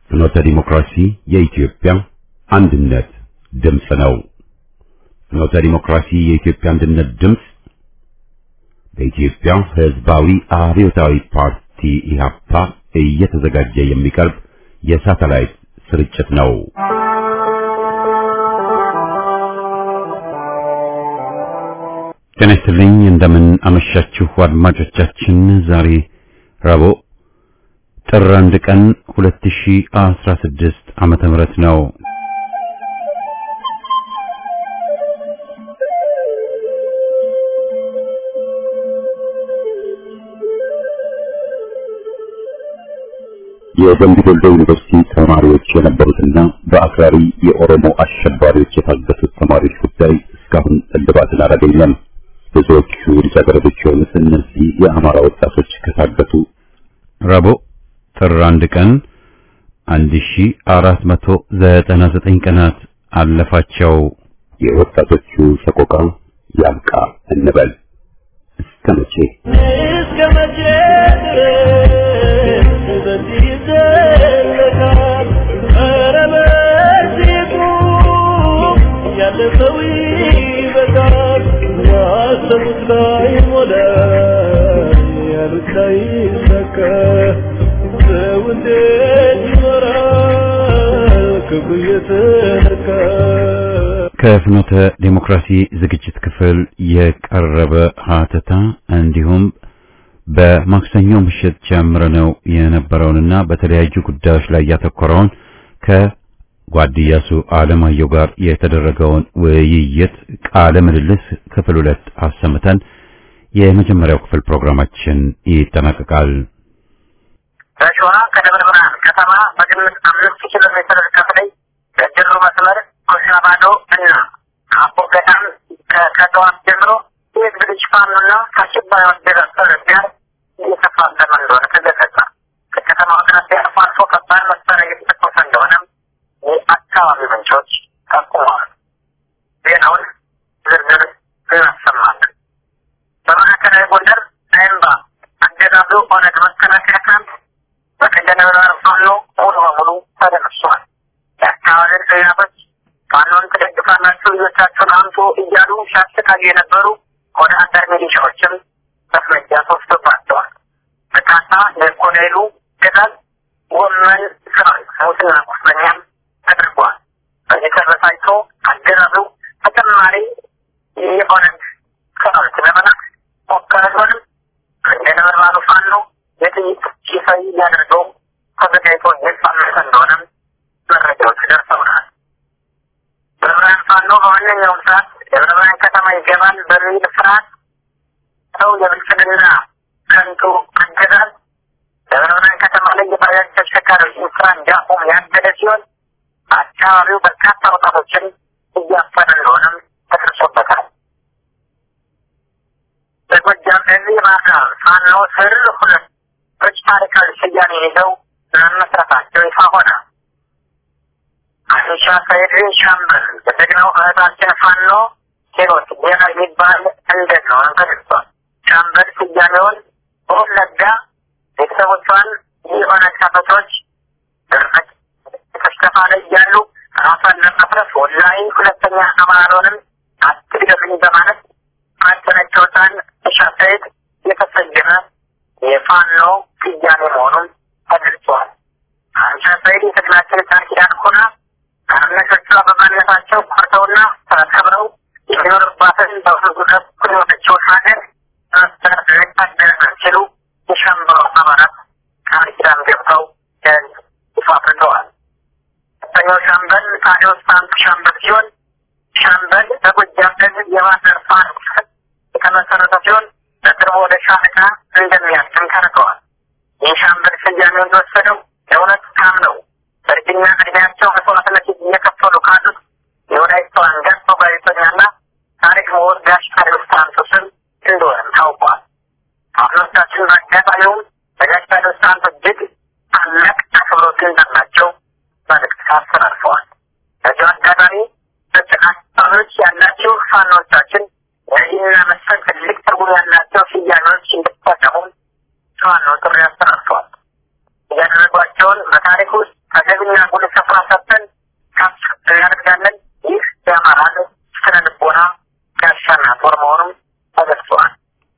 ፍኖተ ዲሞክራሲ የኢትዮጵያ አንድነት ድምፅ ነው። ፍኖተ ዲሞክራሲ የኢትዮጵያ አንድነት ድምፅ በኢትዮጵያ ሕዝባዊ አብዮታዊ ፓርቲ ኢህአፓ እየተዘጋጀ የሚቀርብ የሳተላይት ስርጭት ነው። ጤና ይስጥልኝ። እንደምን አመሻችሁ አድማጮቻችን። ዛሬ ረቡዕ ጥር አንድ ቀን 2016 ዓመተ ምህረት ነው። የደምቢ ዶሎ ዩኒቨርሲቲ ተማሪዎች የነበሩትና በአክራሪ የኦሮሞ አሸባሪዎች የታገቱት ተማሪዎች ጉዳይ እስካሁን እልባትን አላገኘም። ብዙዎቹ ልጃገረዶች የሆኑት እነዚህ የአማራ ወጣቶች ከታገቱ ረቡዕ ጥር አንድ ቀን 1499 ቀናት አለፋቸው። የወጣቶቹ ሰቆቃ ያብቃ እንበል። እስከ መቼ እስከ መቼ ድረስ በዚህ ይዘለቃል? ኧረ በዚሁ ያለፈው ይበቃል። ያሰቡት ላይ ሞላ ያሉት ላይ ይሳካ። ሰው እንዴት ይኖራል ክፉ እየተነካ? ከፍኖተ ዴሞክራሲ ዝግጅት ክፍል የቀረበ ሀተታ እንዲሁም በማክሰኞ ምሽት ጀምረነው የነበረውንና በተለያዩ ጉዳዮች ላይ ያተኮረውን ከጓድያሱ አለማየሁ ጋር የተደረገውን ውይይት ቃለ ምልልስ ክፍል ሁለት አሰምተን የመጀመሪያው ክፍል ፕሮግራማችን ይጠናቀቃል። በሸዋ ከደብረ ብርሃን ከተማ በግምት አምስት ኪሎ ሜትር ርቀት ላይ በጀሎ መስመር ኮሽና ባዶ እና አቦ ገዳም ከጠዋት ጀምሮ የህዝብ ልጅ ፋኖና ከአሸባሪ ወደረሰር ጋር እየተፋለመ እንደሆነ ተገለጸ። ከከተማው አቅራቢያ አልፎ አልፎ ከባድ መሳሪያ እየተተኮሰ እንደሆነም የአካባቢ ምንጮች ጠቁመዋል። ዜናውን ዝርዝር እናሰማለን። በማዕከላዊ ጎንደር አይምባ አገዛዙ ኦነግ መከላከያ ካምፕ በቀደም ፋኖ ሙሉ በሙሉ ተደምሷል። የአካባቢ ሰያቶች ፋኖን ትደግፋላችሁ ልጆቻችሁን አምጡ እያሉ ሲያሰቃዩ የነበሩ ወደ አደር ሚሊሻዎችም እርምጃ ተወስዶባቸዋል። በርካታ የኮሎኔሉ ገዛዝ ጎመን ሰራዊት ሙትና ቁስለኛም ተደርጓል። በዚህ ተበሳጭቶ አገዛዙ ተጨማሪ የኦነግ ሰራዊት ለመላክ ሞከረ ቢሆንም እንደ ነበልባሉ ፋኖ የጥይት ሲሳይ ሊያደርገው ተዘጋጅቶ እየተሳመተ እንደሆነም መረጃዎች ደርሰውናል። በብርሃን ፋኖ በማንኛውም ሰዓት ደብረ ብርሃን ከተማ ይገባል በሚል ፍርሃት ሰው የብልጽግና ከንቱ አገዛዝ ደብረ ብርሃን ከተማ ላይ የባጃጅ ተሽከርካሪዎችን ስራ እንዲያቆም ያገደ ሲሆን አካባቢው በርካታ ወጣቶችን እያፈነ እንደሆነም ተደርሶበታል። በጎጃም እዚህ ባህር ፋኖ ስር ሁለቶች ታሪካዊ ስያሜ ይዘው መመስረታቸው ይፋ ሆነ። አዲሻ ሰይድ ሻምበል በጀግናው እህታችን ፋኖ ሂሮት ዜና የሚባል እንደነሆነ ተገልጿል። ሻምበል ስያሜውን በወለጋ ቤተሰቦቿን የኦነግ ታጣቂዎች ድርቀት ተሽከፋ ላይ እያሉ ራሷን ለማፍረስ ወላሂ ሁለተኛ አማራውንም አትግደሉኝ በማለት ማጨነጨውታን ኢሻ ሰይድ የተሰየመ የፋኖ ስያሜ መሆኑን ተገልጿል። አንሻ ሰይድ የትግላችን ቃል ኪዳን ሆና አርነቶቿ በማንነታቸው ኮርተውና ተከብረው የሚኖርባትን በህዝቡ በኩል የሆነችውን ሀገር ማስተዳደር ሲሉ የሻምበሩ አባላት ቃል ኪዳን ገብተው ለህዝብ ይፋ አድርገዋል። ሁለተኛው ሻምበል ታዲዮስ ፋንቱ ሻምበል ሲሆን ሻምበል በጎጃም ህዝብ የባህር ፋኖ የተመሰረተ ሲሆን በቅርቡ ወደ ሻለቃ እንደሚያድግም ተነግረዋል። ይህ ሻምበል ስያሜውን እንደወሰደው የእውነት ካም ነው። በእርጅና እድሜያቸው መስዋዕትነት እየከፈሉ ካሉት የወላይታው አንጋፋ ጋዜጠኛና ታሪክ ምሁር ጋሽ ታዲዮስ ፋንቱ ስም እንደሆነም ታውቋል። አሁኖቻችን በአጋጣሚውም በጋሽ ታዲዮስ ፋንቱ እጅግ ታላቅ አክብሮት እንዳላቸው መልእክት አስተላልፈዋል። በዚሁ አጋጣሚ በጭቃዎች ያላችሁ ፋኖቻችን እነዚህና መሰል ትልቅ ትርጉም ያላቸው ስያሜዎች እንድትጠቀሙ ፋኖ ጥሪ አስተላልፈዋል። እያደረጓቸውን በታሪክ ውስጥ ተገቢ ከፍተኛ ጉልህ ስፍራ ሰጥተን ከፍ እናደርጋለን። ይህ የአማራ ሕዝብ ስነ ልቦና ጋሻና ጦር መሆኑም ተገልጿል።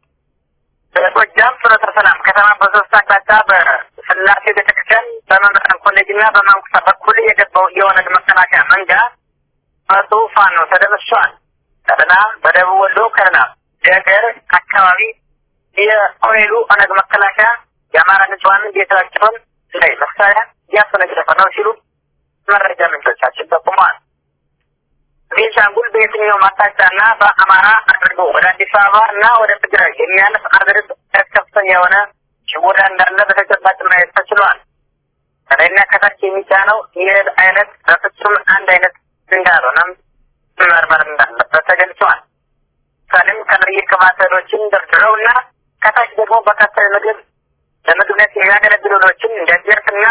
በጎጃም ፍኖተ ሰላም ከተማ በሶስት አቅጣጫ በስላሴ ቤተክርስቲያን በመምህራን ኮሌጅ እና በማንኩሳ በኩል የገባው የኦነግ መከላከያ መንጋ መቶ ፋኖ ተደምሷል። ከደና በደቡብ ወሎ ከደና ደገር አካባቢ የኦኔሉ ኦነግ መከላከያ የአማራ ንጹሐን ቤታቸውን ላይ መሳሪያ እያስወነጨፈ ነው ሲሉ መረጃ ምንጮቻችን ጠቁመዋል። ቤንሻንጉል በየትኛውም አቅጣጫና በአማራ አድርጎ ወደ አዲስ አበባ እና ወደ ትግራይ የሚያልፍ አገሪቱ ከፍተኛ የሆነ ሽቦዳ እንዳለ በተጨባጭ ማየት ተችሏል። ከላይና ከታች የሚጫነው ይህ አይነት በፍጹም አንድ አይነት እንዳልሆነም መመርመር እንዳለበት ተገልጿል። ሳሌም ከላይ የቅባት እህሎችን ደርድረው እና ከታች ደግሞ በርካታ ምግብ ለምግብነት የሚያገለግሉ እህሎችን እንደ ጀርፍና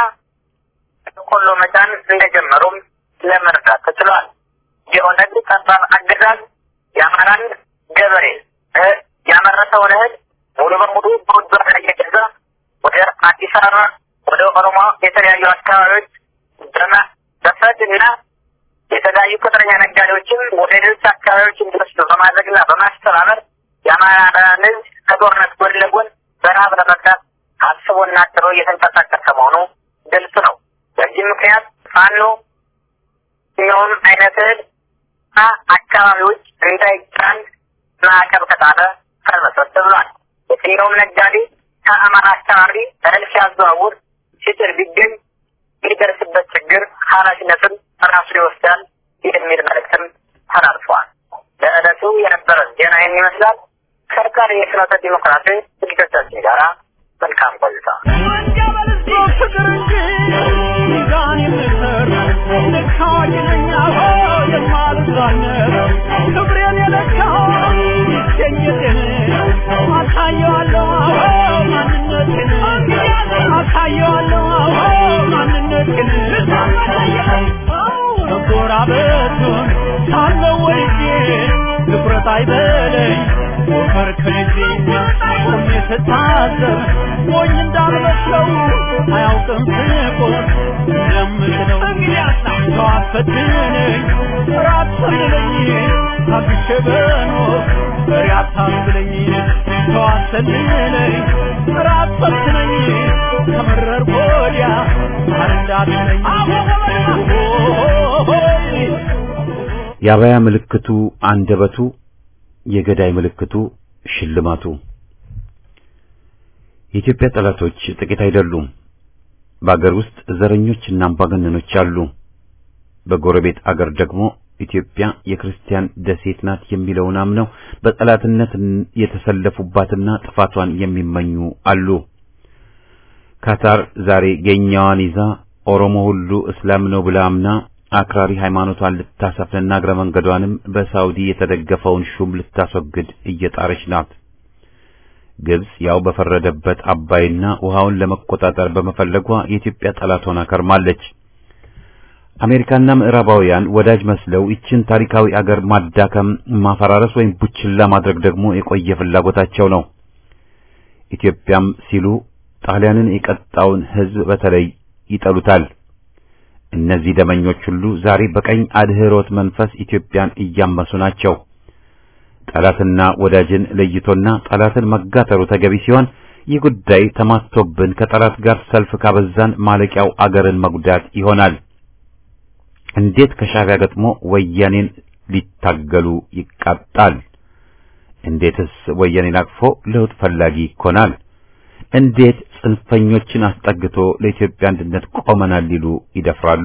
ቆሎ መጫን እንደጀመሩም ለመረዳት ተችሏል። የኦነግ ጠባብ አገዛዝ የአማራን ገበሬ ያመረተውን እህል ሙሉ በሙሉ በውድ ዋጋ እየገዛ ወደ አዲስ አበባ ወደ ኦሮሞ የተለያዩ አካባቢዎች በመፈት እና የተለያዩ ቅጥረኛ ነጋዴዎችን ወደ ሌሎች አካባቢዎች እንዲወስዱ በማድረግና በማስተባበር የአማራን ሕዝብ ከጦርነት ጎን ለጎን በረሀብ ለመግታት አስቦና አቅዶ እየተንቀሳቀሰ መሆኑ ግልጽ ነው። በዚህ ምክንያት ፋኖ የትኛውም አይነት እህል አካባቢዎች እንዳይጫን ማዕቀብ ከጣለ ቀልበሰት ብሏል። የትኛውም ነጋዴ ከአማራ አካባቢ እህል ሲያዘዋውር ሲጭር ቢገኝ የሚደርስበት ችግር ኃላፊነትን ራሱ ይወስዳል የሚል መልእክትም ተላልፏል። ለዕለቱ የነበረን ዜና ይህን ይመስላል። ከርካሪ የፍኖተ ዲሞክራሲ ዝግጅቶቻችን ጋራ መልካም ቆይታ። ፍቅር እንጂ ሚዛን የምሰር ልካኝ ነኝ አዎ የማልዛነር ክብሬን የለካው ይገኘቴን አሳየዋለሁ አዎ ማንነቴን አሳየዋለሁ አዎ ማንነቴን መጎራበቱን ሳለው ወድጄ ትኩረት አይበለኝ ሞከር ከልጄ ቆሜ ስታዘብ ሞኝ እንዳልመስለው አያውቅም ስቆም እንደምችለው ሰው አትፈትነኝ ራት ሰልለኝ ታግሼ በኖር በሬ አታስብለኝ ሰው አትሰልለኝ ራት ፈትነኝ ከመረር ወዲያ አረዳትነኝ የአበያ ምልክቱ አንደበቱ፣ የገዳይ ምልክቱ ሽልማቱ። የኢትዮጵያ ጠላቶች ጥቂት አይደሉም። በአገር ውስጥ ዘረኞችና አምባገነኖች አሉ። በጎረቤት አገር ደግሞ ኢትዮጵያ የክርስቲያን ደሴት ናት የሚለውን አምነው በጠላትነት የተሰለፉባትና ጥፋቷን የሚመኙ አሉ። ካታር ዛሬ ገኛዋን ይዛ ኦሮሞ ሁሉ እስላም ነው ብላ አምና አክራሪ ሃይማኖቷን ልታሰፍንና እግረ መንገዷንም በሳውዲ የተደገፈውን ሹም ልታስወግድ እየጣረች ናት። ግብጽ ያው በፈረደበት አባይና ውሃውን ለመቆጣጠር በመፈለጓ የኢትዮጵያ ጠላት ሆና ከርማለች። አሜሪካና ምዕራባውያን ወዳጅ መስለው ይችን ታሪካዊ አገር ማዳከም፣ ማፈራረስ ወይም ቡችላ ማድረግ ደግሞ የቆየ ፍላጎታቸው ነው። ኢትዮጵያም ሲሉ ጣሊያንን የቀጣውን ሕዝብ በተለይ ይጠሉታል። እነዚህ ደመኞች ሁሉ ዛሬ በቀኝ አድህሮት መንፈስ ኢትዮጵያን እያመሱ ናቸው። ጠላትና ወዳጅን ለይቶና ጠላትን መጋተሩ ተገቢ ሲሆን ይህ ጉዳይ ተማስቶብን ከጠላት ጋር ሰልፍ ካበዛን ማለቂያው አገርን መጉዳት ይሆናል። እንዴት ከሻዕቢያ ገጥሞ ወያኔን ሊታገሉ ይቃጣል? እንዴትስ ወያኔን አቅፎ ለውጥ ፈላጊ ይኮናል? እንዴት ጽንፈኞችን አስጠግቶ ለኢትዮጵያ አንድነት ቆመናል ሊሉ ይደፍራሉ?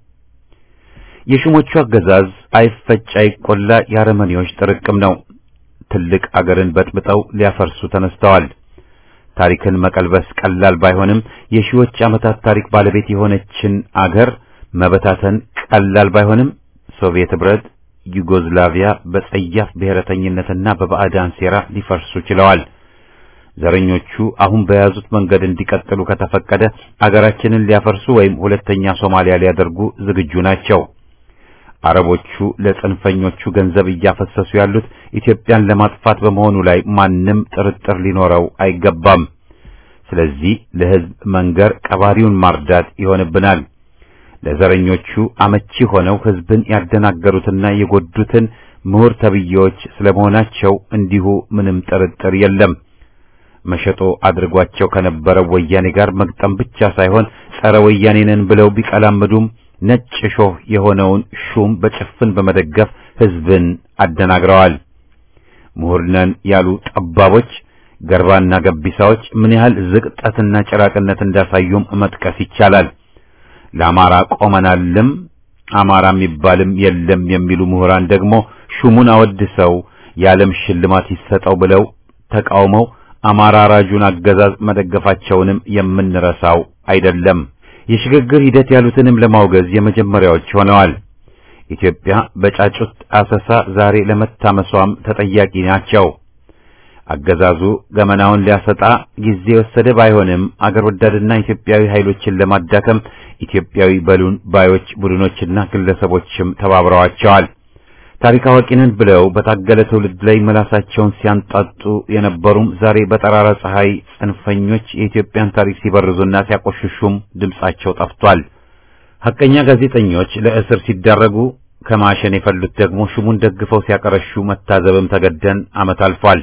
የሹሞቹ አገዛዝ አይፈጭ አይቆላ የአረመኔዎች ጥርቅም ነው። ትልቅ አገርን በጥብጠው ሊያፈርሱ ተነስተዋል። ታሪክን መቀልበስ ቀላል ባይሆንም የሺዎች ዓመታት ታሪክ ባለቤት የሆነችን አገር መበታተን ቀላል ባይሆንም ሶቪየት ኅብረት፣ ዩጎዝላቪያ በጸያፍ ብሔረተኝነትና በባዕዳን ሴራ ሊፈርሱ ችለዋል። ዘረኞቹ አሁን በያዙት መንገድ እንዲቀጥሉ ከተፈቀደ አገራችንን ሊያፈርሱ ወይም ሁለተኛ ሶማሊያ ሊያደርጉ ዝግጁ ናቸው። አረቦቹ ለጽንፈኞቹ ገንዘብ እያፈሰሱ ያሉት ኢትዮጵያን ለማጥፋት በመሆኑ ላይ ማንም ጥርጥር ሊኖረው አይገባም። ስለዚህ ለሕዝብ መንገር ቀባሪውን ማርዳት ይሆንብናል። ለዘረኞቹ አመቺ ሆነው ህዝብን ያደናገሩትና የጎዱትን ምሁር ተብዬዎች ስለመሆናቸው እንዲሁ ምንም ጥርጥር የለም። መሸጦ አድርጓቸው ከነበረው ወያኔ ጋር መግጠም ብቻ ሳይሆን ጸረ ወያኔ ነን ብለው ቢቀላምዱም ነጭ ሾህ የሆነውን ሹም በጭፍን በመደገፍ ህዝብን አደናግረዋል። ምሁር ነን ያሉ ጠባቦች፣ ገርባና ገቢሳዎች ምን ያህል ዝቅጠትና ጭራቅነት እንዳሳዩም መጥቀስ ይቻላል። ለአማራ ቆመናልም አማራ የሚባልም የለም የሚሉ ምሁራን ደግሞ ሹሙን አወድሰው የዓለም ሽልማት ይሰጠው ብለው ተቃውመው አማራ ራጁን አገዛዝ መደገፋቸውንም የምንረሳው አይደለም። የሽግግር ሂደት ያሉትንም ለማውገዝ የመጀመሪያዎች ሆነዋል። ኢትዮጵያ በጫጩት አሰሳ ዛሬ ለመታመሷም ተጠያቂ ናቸው። አገዛዙ ገመናውን ሊያሰጣ ጊዜ የወሰደ ባይሆንም አገር ወዳድና ኢትዮጵያዊ ኃይሎችን ለማዳከም ኢትዮጵያዊ በሉን ባዮች ቡድኖችና ግለሰቦችም ተባብረዋቸዋል። ታሪክ አዋቂ ነን ብለው በታገለ ትውልድ ላይ ምላሳቸውን ሲያንጣጡ የነበሩም ዛሬ በጠራራ ፀሐይ ጽንፈኞች የኢትዮጵያን ታሪክ ሲበርዙና ሲያቆሽሹም ድምጻቸው ጠፍቷል። ሐቀኛ ጋዜጠኞች ለእስር ሲዳረጉ ከማሸን የፈሉት ደግሞ ሹሙን ደግፈው ሲያቀረሹ መታዘብም ተገደን ዓመት አልፏል።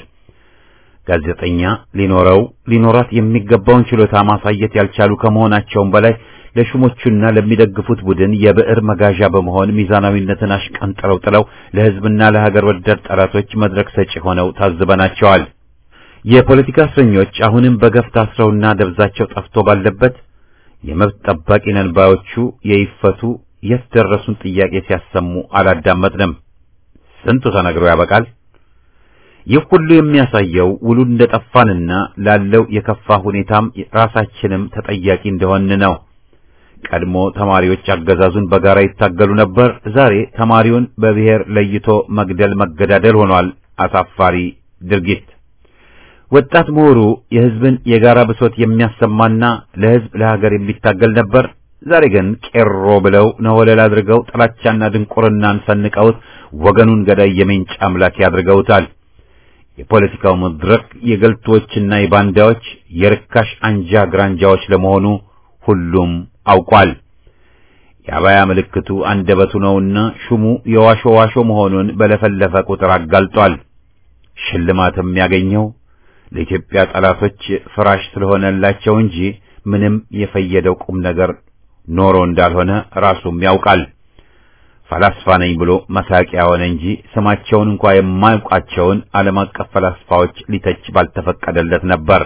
ጋዜጠኛ ሊኖረው ሊኖራት የሚገባውን ችሎታ ማሳየት ያልቻሉ ከመሆናቸውም በላይ ለሹሞቹና ለሚደግፉት ቡድን የብዕር መጋዣ በመሆን ሚዛናዊነትን አሽቀንጥረው ጥለው ለሕዝብና ለሀገር ወዳድ ጠላቶች መድረክ ሰጪ ሆነው ታዝበናቸዋል። የፖለቲካ እስረኞች አሁንም በገፍ ታስረውና ደብዛቸው ጠፍቶ ባለበት የመብት ጠባቂ ነን ባዮቹ የይፈቱ የት ደረሱን ጥያቄ ሲያሰሙ አላዳመጥንም። ስንቱ ተነግሮ ያበቃል። ይህ ሁሉ የሚያሳየው ውሉ እንደጠፋንና ላለው የከፋ ሁኔታም ራሳችንም ተጠያቂ እንደሆን ነው። ቀድሞ ተማሪዎች አገዛዙን በጋራ ይታገሉ ነበር። ዛሬ ተማሪውን በብሔር ለይቶ መግደል መገዳደል ሆኗል። አሳፋሪ ድርጊት። ወጣት ምሁሩ የሕዝብን የጋራ ብሶት የሚያሰማና ለሕዝብ ለሀገር የሚታገል ነበር። ዛሬ ግን ቄሮ ብለው ነወለል አድርገው ጥላቻና ድንቁርናን ሰንቀውት ወገኑን ገዳይ የሜንጫ አምላክ ያድርገውታል። የፖለቲካው መድረክ የገልቶችና የባንዳዎች የርካሽ አንጃ ግራንጃዎች ለመሆኑ ሁሉም አውቋል። የአባያ ምልክቱ አንደበቱ ነውና ሹሙ የዋሾ ዋሾ መሆኑን በለፈለፈ ቁጥር አጋልጧል። ሽልማትም ያገኘው ለኢትዮጵያ ጠላቶች ፍራሽ ስለሆነላቸው እንጂ ምንም የፈየደው ቁም ነገር ኖሮ እንዳልሆነ ራሱም ያውቃል። ፈላስፋ ነኝ ብሎ መሳቂያ ሆነ እንጂ ስማቸውን እንኳ የማያውቃቸውን ዓለም አቀፍ ፈላስፋዎች ሊተች ባልተፈቀደለት ነበር።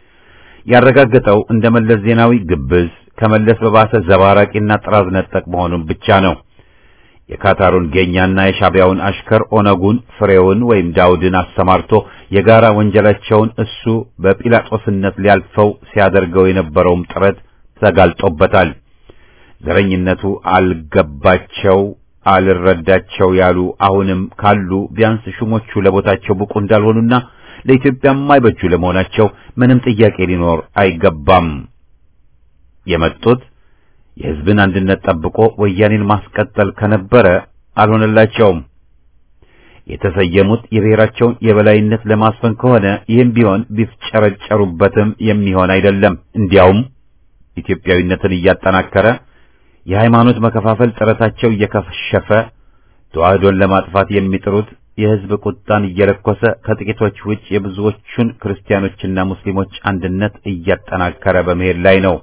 ያረጋገጠው እንደ መለስ ዜናዊ ግብዝ ከመለስ በባሰ ዘባራቂና ጥራዝ ነጠቅ መሆኑን ብቻ ነው። የካታሩን ጌኛና የሻቢያውን አሽከር ኦነጉን ፍሬውን ወይም ዳውድን አሰማርቶ የጋራ ወንጀላቸውን እሱ በጲላጦስነት ሊያልፈው ሲያደርገው የነበረውም ጥረት ተጋልጦበታል። ዘረኝነቱ አልገባቸው አልረዳቸው ያሉ አሁንም ካሉ ቢያንስ ሹሞቹ ለቦታቸው ብቁ እንዳልሆኑና ለኢትዮጵያ የማይበጁ ለመሆናቸው ምንም ጥያቄ ሊኖር አይገባም። የመጡት የሕዝብን አንድነት ጠብቆ ወያኔን ማስቀጠል ከነበረ አልሆነላቸውም። የተሰየሙት የብሔራቸውን የበላይነት ለማስፈን ከሆነ ይህም ቢሆን ቢፍጨረጨሩበትም የሚሆን አይደለም። እንዲያውም ኢትዮጵያዊነትን እያጠናከረ የሃይማኖት መከፋፈል ጥረታቸው እየከሸፈ ተዋህዶን ለማጥፋት የሚጥሩት የሕዝብ ቁጣን እየለኮሰ ከጥቂቶች ውጭ የብዙዎቹን ክርስቲያኖችና ሙስሊሞች አንድነት እያጠናከረ በመሄድ ላይ ነው።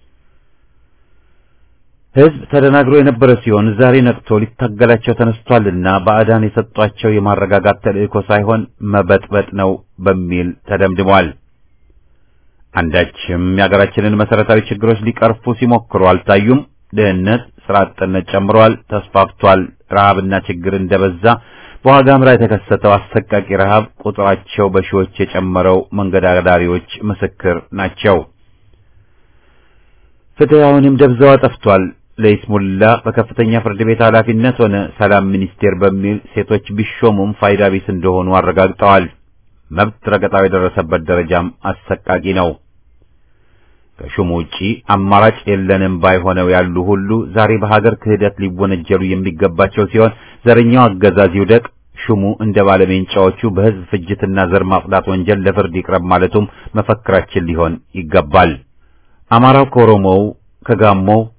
ሕዝብ ተደናግሮ የነበረ ሲሆን ዛሬ ነቅቶ ሊታገላቸው ተነስቷልና ባዕዳን የሰጧቸው የማረጋጋት ተልእኮ ሳይሆን መበጥበጥ ነው በሚል ተደምድሟል። አንዳችም የሀገራችንን መሰረታዊ ችግሮች ሊቀርፉ ሲሞክሩ አልታዩም። ድህነት፣ ስራ አጥነት ጨምሯል፣ ተስፋፍቷል። ረሃብና ችግር እንደበዛ በዋጋ ምራ የተከሰተው አሰቃቂ ረሃብ ቁጥራቸው በሺዎች የጨመረው መንገድ አዳሪዎች ምስክር ናቸው። ፍትህ አሁንም ደብዛዋ ጠፍቷል። ለይስሙላ በከፍተኛ ፍርድ ቤት ኃላፊነት ሆነ ሰላም ሚኒስቴር በሚል ሴቶች ቢሾሙም ፋይዳ ቢስ እንደሆኑ አረጋግጠዋል። መብት ረገጣው የደረሰበት ደረጃም አሰቃቂ ነው። ከሹሙ ውጪ አማራጭ የለንም ባይሆነው ያሉ ሁሉ ዛሬ በሀገር ክህደት ሊወነጀሉ የሚገባቸው ሲሆን ዘረኛው አገዛዝ ይውደቅ፣ ሹሙ እንደ ባለሜንጫዎቹ በሕዝብ ፍጅትና ዘር ማጽዳት ወንጀል ለፍርድ ይቅረብ ማለቱም መፈክራችን ሊሆን ይገባል። አማራው ከኦሮሞው፣ ከጋሞው፣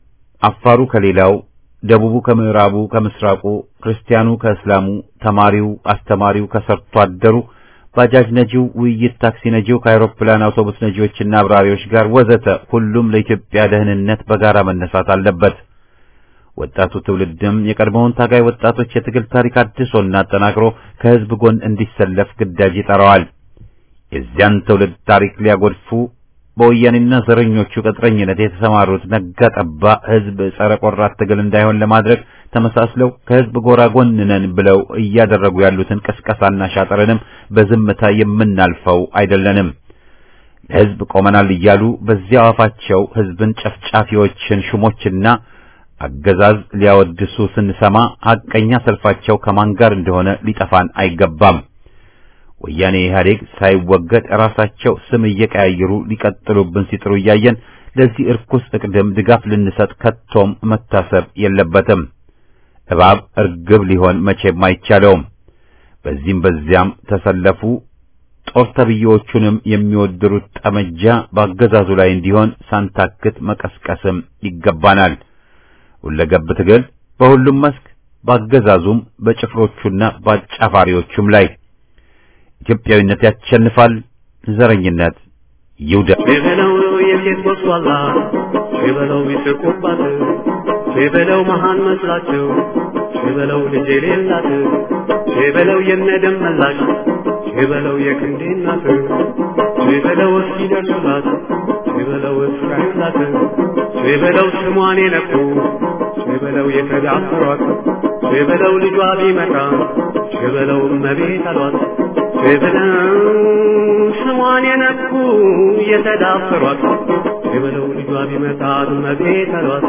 አፋሩ ከሌላው፣ ደቡቡ ከምዕራቡ፣ ከምስራቁ፣ ክርስቲያኑ ከእስላሙ፣ ተማሪው፣ አስተማሪው ከሰርቶ አደሩ፣ ባጃጅ ነጂው፣ ውይይት ታክሲ ነጂው ከአውሮፕላን አውቶቡስ ነጂዎችና አብራሪዎች ጋር ወዘተ ሁሉም ለኢትዮጵያ ደህንነት በጋራ መነሳት አለበት። ወጣቱ ትውልድም የቀድሞውን ታጋይ ወጣቶች የትግል ታሪክ አድሶና አጠናክሮ ከህዝብ ጎን እንዲሰለፍ ግዳጅ ይጠራዋል። የዚያን ትውልድ ታሪክ ሊያጎድፉ በወያኔና ዘረኞቹ ቅጥረኝነት የተሰማሩት ነጋ ጠባ ህዝብ ጸረ ቆራት ትግል እንዳይሆን ለማድረግ ተመሳስለው ከህዝብ ጎራ ጎን ነን ብለው እያደረጉ ያሉትን ቅስቀሳና ሻጥርንም በዝምታ የምናልፈው አይደለንም። ለህዝብ ቆመናል እያሉ በዚያው አፋቸው ህዝብን ጨፍጫፊዎችን ሹሞችና አገዛዝ ሊያወድሱ ስንሰማ ሐቀኛ ሰልፋቸው ከማን ጋር እንደሆነ ሊጠፋን አይገባም። ወያኔ ኢህአዴግ ሳይወገድ ራሳቸው ስም እየቀያየሩ ሊቀጥሉብን ሲጥሩ እያየን ለዚህ እርኩስ እቅድም ድጋፍ ልንሰጥ ከቶም መታሰብ የለበትም። እባብ እርግብ ሊሆን መቼም አይቻለውም። በዚህም በዚያም ተሰለፉ። ጦር ተብዬዎቹንም የሚወድሩት ጠመጃ በአገዛዙ ላይ እንዲሆን ሳንታክት መቀስቀስም ይገባናል። ሁለገብ ትግል በሁሉም መስክ በአገዛዙም በጭፍሮቹና በአጫፋሪዎቹም ላይ ኢትዮጵያዊነት ያሸንፋል። ዘረኝነት ይውደቅ። ሸበለው የሴት ወስዋላ ሸበለው ይስቁባት ሸበለው መሃን መስላቸው ሸበለው ልጅ የሌላት ሸበለው የነደም መላሽ ሸበለው የክንዴ እናት ሸበለው እስኪደርሱላት ሸበለው እስካዩላት ሸበለው ስሟን የነኩ ሸበለው የተዳፈሯት ሸበለው ልጇ ቢመጣ ሸበለው እመቤት አሏት ሸበለው ስሟን የነኩ የተዳፈሯት ሸበለው ልጇ ቢመጣ እመቤት አሏት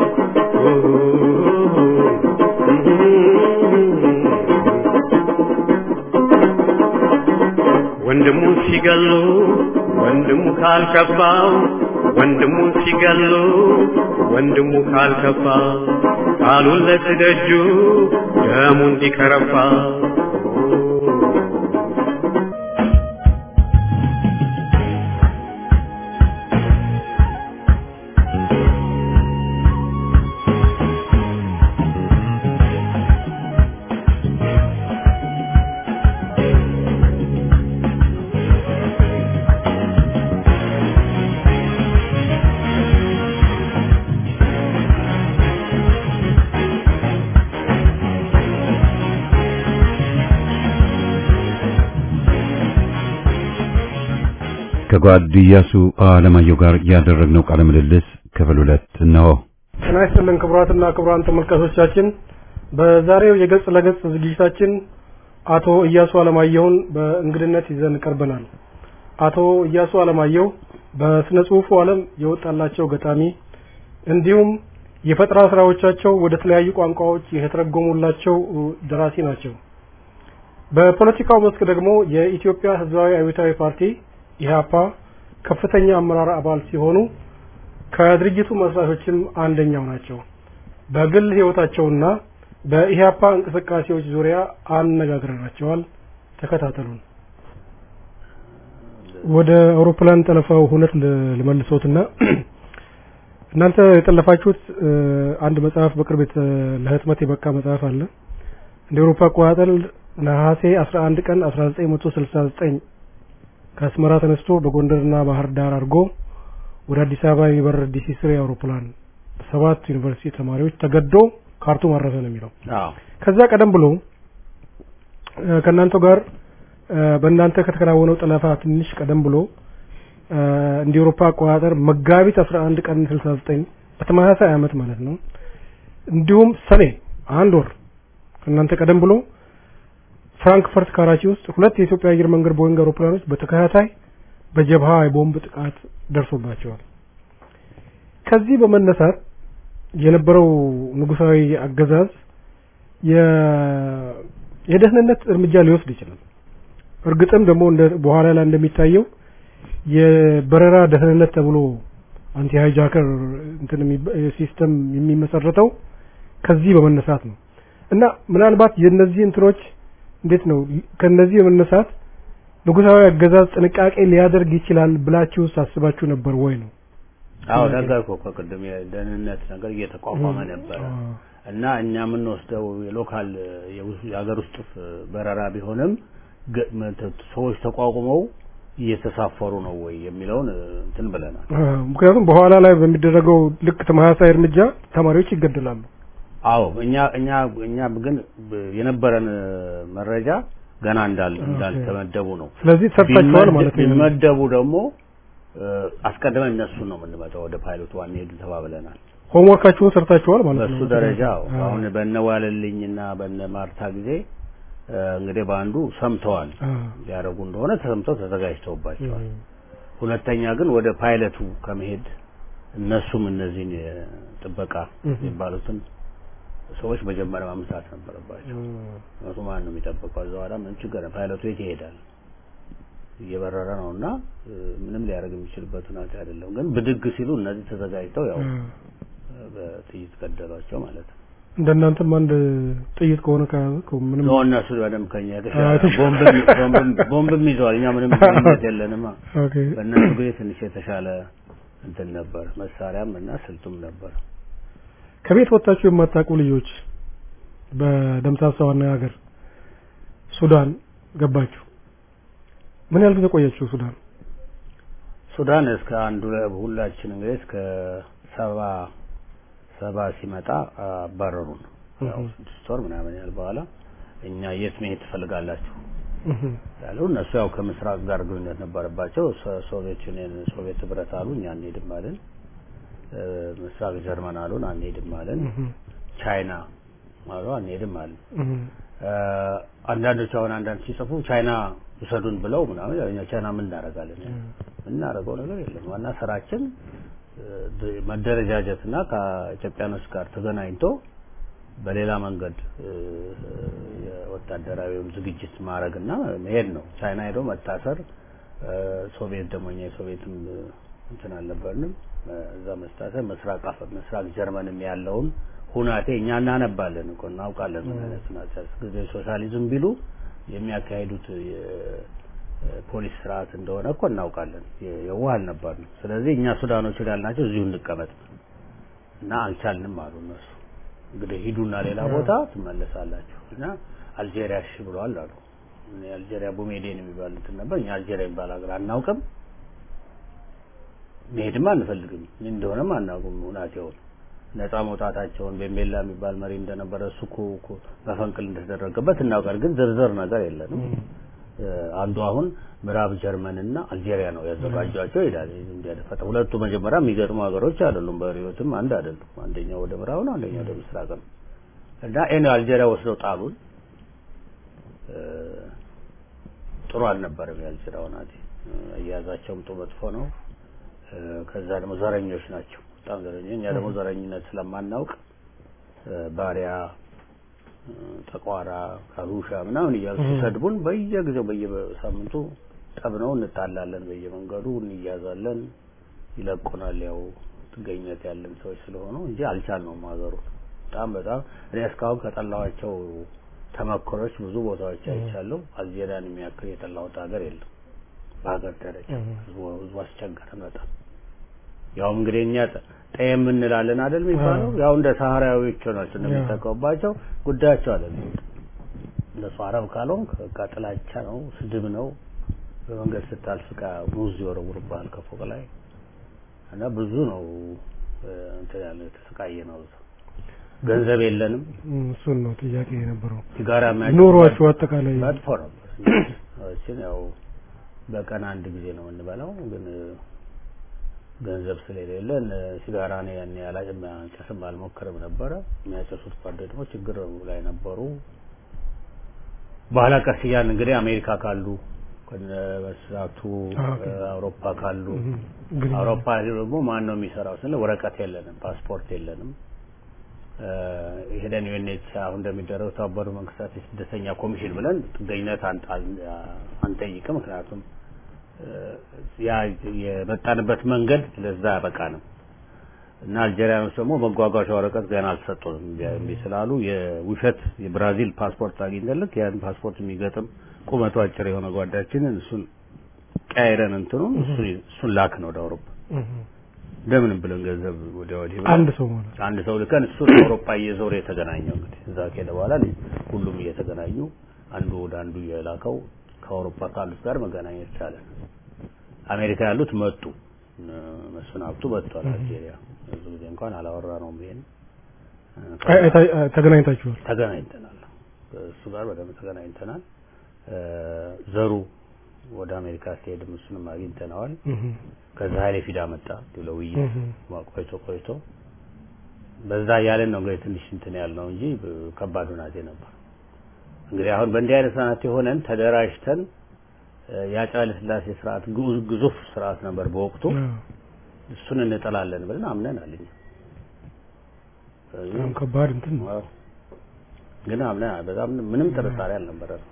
ወንድሙ ሲገሉ ወንድሙ ካልከፋው ወንድሙ ሲገሉ ወንድሙ ካልከፋ ቃሉን ለትደጁ ደሙ እንዲከረፋ ከጓድ ኢያሱ አለማየሁ ጋር ያደረግነው ቃለ ምልልስ ክፍል ሁለት እነሆ። ጤና ይስጥልን ክቡራትና ክቡራን ተመልካቾቻችን፣ በዛሬው የገጽ ለገጽ ዝግጅታችን አቶ ኢያሱ አለማየሁን በእንግድነት ይዘን ቀርበናል። አቶ ኢያሱ አለማየሁ በስነ ጽሁፉ ዓለም የወጣላቸው ገጣሚ እንዲሁም የፈጠራ ስራዎቻቸው ወደ ተለያዩ ቋንቋዎች የተተረጎሙላቸው ደራሲ ናቸው። በፖለቲካው መስክ ደግሞ የኢትዮጵያ ሕዝባዊ አብዮታዊ ፓርቲ ኢህአፓ ከፍተኛ አመራር አባል ሲሆኑ ከድርጅቱ መስራቾችም አንደኛው ናቸው። በግል ህይወታቸውና በኢህአፓ እንቅስቃሴዎች ዙሪያ አነጋግረናቸዋል። ተከታተሉን። ወደ አውሮፕላን ጠለፋው ሁነት ልመልሶትና እናንተ የጠለፋችሁት አንድ መጽሐፍ በቅርብ ለህትመት የበቃ መጽሐፍ አለ። እንደ አውሮፓ አቆጣጠር ነሐሴ 11 ቀን 1969 ከአስመራ ተነስቶ በጎንደርና ባህር ዳር አድርጎ ወደ አዲስ አበባ የሚበር ዲሲ ስሪ አውሮፕላን ሰባት ዩኒቨርሲቲ ተማሪዎች ተገዶ ካርቱም አረፈ ነው የሚለው። ከዛ ቀደም ብሎ ከእናንተ ጋር በእናንተ ከተከናወነው ጠለፋ ትንሽ ቀደም ብሎ እንደ አውሮፓ አቆጣጠር መጋቢት 11 ቀን 69 በተመሳሳይ አመት ማለት ነው። እንዲሁም ሰኔ አንድ ወር ከእናንተ ቀደም ብሎ ፍራንክፈርት ካራቺ ውስጥ ሁለት የኢትዮጵያ አየር መንገድ ቦይንግ አውሮፕላኖች በተከታታይ በጀብሃ የቦምብ ጥቃት ደርሶባቸዋል። ከዚህ በመነሳት የነበረው ንጉሳዊ አገዛዝ የደህንነት እርምጃ ሊወስድ ይችላል። እርግጥም ደግሞ በኋላ ላይ እንደሚታየው የበረራ ደህንነት ተብሎ አንቲ ሃይጃከር እንትን ሲስተም የሚመሰረተው ከዚህ በመነሳት ነው እና ምናልባት የነዚህ እንትኖች እንዴት ነው ከነዚህ በመነሳት ንጉሳዊ አገዛዝ ጥንቃቄ ሊያደርግ ይችላል ብላችሁ ሳስባችሁ ነበር ወይ ነው? አዎ ነገርኩህ እኮ ቅድም የደህንነት ነገር እየተቋቋመ ነበረ እና እኛ የምንወስደው የሎካል የውስ- የሀገር ውስጥ በረራ ቢሆንም ገ- መ- ሰዎች ተቋቁመው እየተሳፈሩ ነው ወይ የሚለውን እ, እንትን ብለናል። አ፣ ምክንያቱም በኋላ ላይ በሚደረገው ልክ ተመሳሳይ እርምጃ ተማሪዎች ይገደላሉ። አዎ እኛ እኛ እኛ ግን ብ- የነበረን እ, መረጃ ገና እንዳል እንዳልተመደቡ ነው። ስለዚህ ሰርታችኋል ማለት ነው። ቢመደቡ ደግሞ እ, አስቀድመን እነሱን ነው የምንመጣው ወደ ፓይሎት ዋን ሄዱ ተባብለናል። ሆምወርካችሁን ሰርታችኋል ማለት ነው። በሱ ደረጃ አዎ። አ፣ አሁን በነ ዋለልኝና በነ ማርታ ጊዜ እ፣ እንግዲህ በአንዱ ሰምተዋል አ፣ ሊያደርጉ እንደሆነ ተሰምተው ተዘጋጅተውባቸዋል። እም፣ ሁለተኛ ግን ወደ ፓይለቱ ከመሄድ እነሱም እነዚህን የጥበቃ እም። የሚባሉትን ሰዎች መጀመሪያ ማምጣት ነበረባቸው። እም፣ እነሱ ማን ነው የሚጠብቀው? እዛ በኋላ ምንም ችግር የለም። ፓይለቱ የት ይሄዳል? እየበረረ ነው እና እ፣ ምንም ሊያደርግ የሚችልበት ሁኔታ አይደለም። ግን ብድግ ሲሉ እነዚህ ተዘጋጅተው ያው አ፣ በጥይት ገደሏቸው ማለት ነው። እንደናንተም አንድ ጥይት ከሆነ ከያዘ እኮ ምንም ነው እነሱ በደንብ ከኛ አዎ፣ የተሻለ የተሻለ። ቦምብም ቦምብም ቦምብም ይዘዋል። እኛ ምንም ግንኙነት የለንማ። ኦኬ በእነሱ ጊዜ ትንሽ የተሻለ እንትን ነበር፣ መሳሪያም እና ስልቱም ነበር። ከቤት ወጣችሁ የማታውቁ ልጆች በደምሳሳ ዋና ሀገር ሱዳን ገባችሁ። ምን ያህል ጊዜ ቆያችሁ ሱዳን? ሱዳን እስከ አንዱ ሁላችን እንግዲህ እስከ ሰባ ሰባ ሲመጣ አባረሩን። ያው እህ። ስድስት ወር ምናምን ያህል በኋላ እኛ የት መሄድ ትፈልጋላችሁ እህ፣ ያሉ እነሱ ያው ከምስራቅ ጋር ግንኙነት ነበረባቸው። ሶ- ሶቪየት ዩኒየን ሶቪየት ህብረት አሉ፣ እኛ አንሄድም አልን። እ፣ ምስራቅ ጀርመን አሉን፣ አንሄድም አልን። እህ፣ ቻይና አሉ፣ አንሄድም አልን። እህ፣ እ፣ አንዳንዶች አሁን አንዳንድ ሲጽፉ ቻይና ውሰዱን ብለው ምናምን ያው እኛ ቻይና ምን እናደርጋለን? የምናደርገው ነገር የለም። ዋና ስራችን እ፣ ድ- መደረጃጀትና ከኢትዮጵያኖች ጋር ተገናኝቶ በሌላ መንገድ እ፣ የወታደራዊውን ዝግጅት ማድረግና መሄድ ነው። ቻይና ሄዶ መታሰር እ፣ ሶቪየት ደግሞ እኛ የሶቪየትም እ፣ እንትን አልነበርንም እ፣ እዛ መስታሰር ምስራቅ አፍ- ምስራቅ ጀርመንም ያለውን ሁናቴ እኛ እናነባለን እኮ እናውቃለን። ምን አይነት ሁናቴ ጊዜ ሶሻሊዝም ቢሉ የሚያካሂዱት የፖሊስ ስርዓት እንደሆነ እኮ እናውቃለን። የ- የዋህ አልነበርንም። ስለዚህ እኛ ሱዳኖች ያልናቸው እዚሁ እንቀመጥ እና አልቻልንም አሉ እነሱ። እንግዲህ ሂዱና ሌላ ቦታ ትመለሳላችሁ እና አልጄሪያ እሺ ብለዋል አሉ። እኔ አልጄሪያ ቡሜዴን የሚባሉትን ነበር። እኛ አልጄሪያ የሚባል ሀገር አናውቅም፣ መሄድም አንፈልግም፣ ምን እንደሆነም አናውቅም ሁናቴውን ነፃ መውጣታቸውን ቤምቤላ የሚባል መሪ እንደነበረ እሱ እኮ እኮ መፈንቅል እንደተደረገበት እናውቃል። ግን ዝርዝር ነገር የለንም። እ፣ አንዱ አሁን ምዕራብ ጀርመን እና አልጄሪያ ነው ያዘጋጇቸው ይላል። እንዲያደፈጠ ሁለቱ መጀመሪያ የሚገጥሙ ሀገሮች አይደሉም፣ በህይወትም አንድ አይደሉም። አንደኛው ወደ ምዕራብ ነው፣ አንደኛው ወደ ምስራቅ ነው። እና ኤን አልጄሪያ ወስደው ጣሉን። እ፣ ጥሩ አልነበረም የአልጄሪያው ናቲ። አያያዛቸውም ጥሩ መጥፎ ነው። እ፣ ከዛ ደግሞ ዘረኞች ናቸው፣ በጣም ዘረኞች። እኛ ደግሞ ዘረኝነት ስለማናውቅ እ፣ ባሪያ እ፣ ጠቋራ፣ ካሩሻ ምናምን እያሉ ሲሰድቡን በየጊዜው በየሳምንቱ ጠብ ነው፣ እንጣላለን፣ በየመንገዱ እንያዛለን፣ ይለቁናል። ያው ጥገኝነት ያለን ሰዎች ስለሆኑ እንጂ አልቻልነውም ሀገሩ በጣም በጣም እኔ እስካሁን ከጠላኋቸው ተመክሮች ብዙ ቦታዎች አይቻለሁ። አልጄሪያን የሚያክል የጠላሁት ሀገር የለም በሀገር ደረጃ። ህዝቡ ህዝቡ አስቸገረን በጣም ያውም እንግዲህ እኛ ጠ- ጠየም እንላለን አይደል የሚባለው ያው እንደ ሳህራዊዎች ናቸው እንደሚጠቀሙባቸው ጉዳያቸው አይደለም። እነሱ አረብ ካልሆንክ በቃ ጥላቻ ነው፣ ስድብ ነው። በመንገድ ስታልፍ ዕቃ ሙዝ ይወረውሩብሃል ከፎቅ ላይ እና ብዙ ነው እ፣ እንትን ያለ የተሰቃየ ነው። እዛ ገንዘብ የለንም። እም፣ እሱን ነው ጥያቄ የነበረው። ሲጋራ የሚያጭ ኑሯችሁ አጠቃላይ መጥፎ ነበር። እችን ያው በቀን አንድ ጊዜ ነው የምንበላው፣ ግን ገንዘብ ስለሌለን ሲጋራ ነው ያን ያላጭም ጭስም አልሞክርም ነበረ። የሚያጨሱት ጓደኞች ደግሞ ችግር ላይ ነበሩ። በኋላ ቀስ እያልን እንግዲህ አሜሪካ ካሉ ከነ መስራቱ ኦኬ። አውሮፓ ካሉ እም፣ ግን አውሮፓ ደግሞ ማን ነው የሚሰራው ስንል ወረቀት የለንም፣ ፓስፖርት የለንም። እ፣ ሄደን ዩኤንኤች አሁን እንደሚደረገው የተባበሩ መንግስታት የስደተኛ ኮሚሽን ብለን ጥገኝነት አንጣ- አንጠይቅም። ምክንያቱም እ፣ ያ የመጣንበት መንገድ ለዛ ያበቃንም እና አልጄሪያኖች ደግሞ መጓጓዣ ወረቀት ገና አልሰጡንም እምቢ ስላሉ የውሸት የብራዚል ፓስፖርት አግኝተልክ ያን ፓስፖርት የሚገጥም ቁመቱ አጭር የሆነ ጓዳችንን እሱን ቀያይረን እንትኑን እሱን እሱን ላክ ነው ወደ አውሮፓ እም፣ እንደምንም ብለን ገንዘብ ወዲያ ወዲህ ብለን አንድ ሰው ማለት አንድ ሰው ልከን እሱ አውሮፓ እየዞረ የተገናኘው እንግዲህ እዛ ከሄደ በኋላ ሁሉም እየተገናኙ አንዱ ወደ አንዱ እየላከው ከአውሮፓ ካሉት ጋር መገናኘት ቻለ። አሜሪካ ያሉት መጡ። እነ መስፍን ሀብቱ መጥቷል አልጄሪያ። ብዙ ጊዜ እንኳን አላወራ ነው ይሄን አይ- አይ- አይ- ተገናኝታችኋል ተገናኝተናል። እሱ ጋር በደንብ ተገናኝተናል። እ፣ ዘሩ ወደ አሜሪካ ሲሄድም እሱንም አግኝተነዋል። እህ ከዛ ኃይሌ ፊዳ መጣ ለውይይት እህ ቆይቶ ቆይቶ በዛ እያለን ነው እንግዲህ ትንሽ እንትን ያልነው እንጂ ብ- ከባድ ሁናቴ ነበር። እንግዲህ አሁን በእንዲህ አይነት ሰናት የሆነን ተደራጅተን እ፣ የአፄ ኃይለ ሥላሴ ስርዓት ግዙ- ግዙፍ ስርዓት ነበር በወቅቱ አዎ። እሱን እንጠላለን ብለን አምነናል እኛ። ስለዚህ በጣም ከባድ እንትን ነው። አዎ። ግን አምነናል። በጣም ምንም ጥርጣሬ አልነበረም።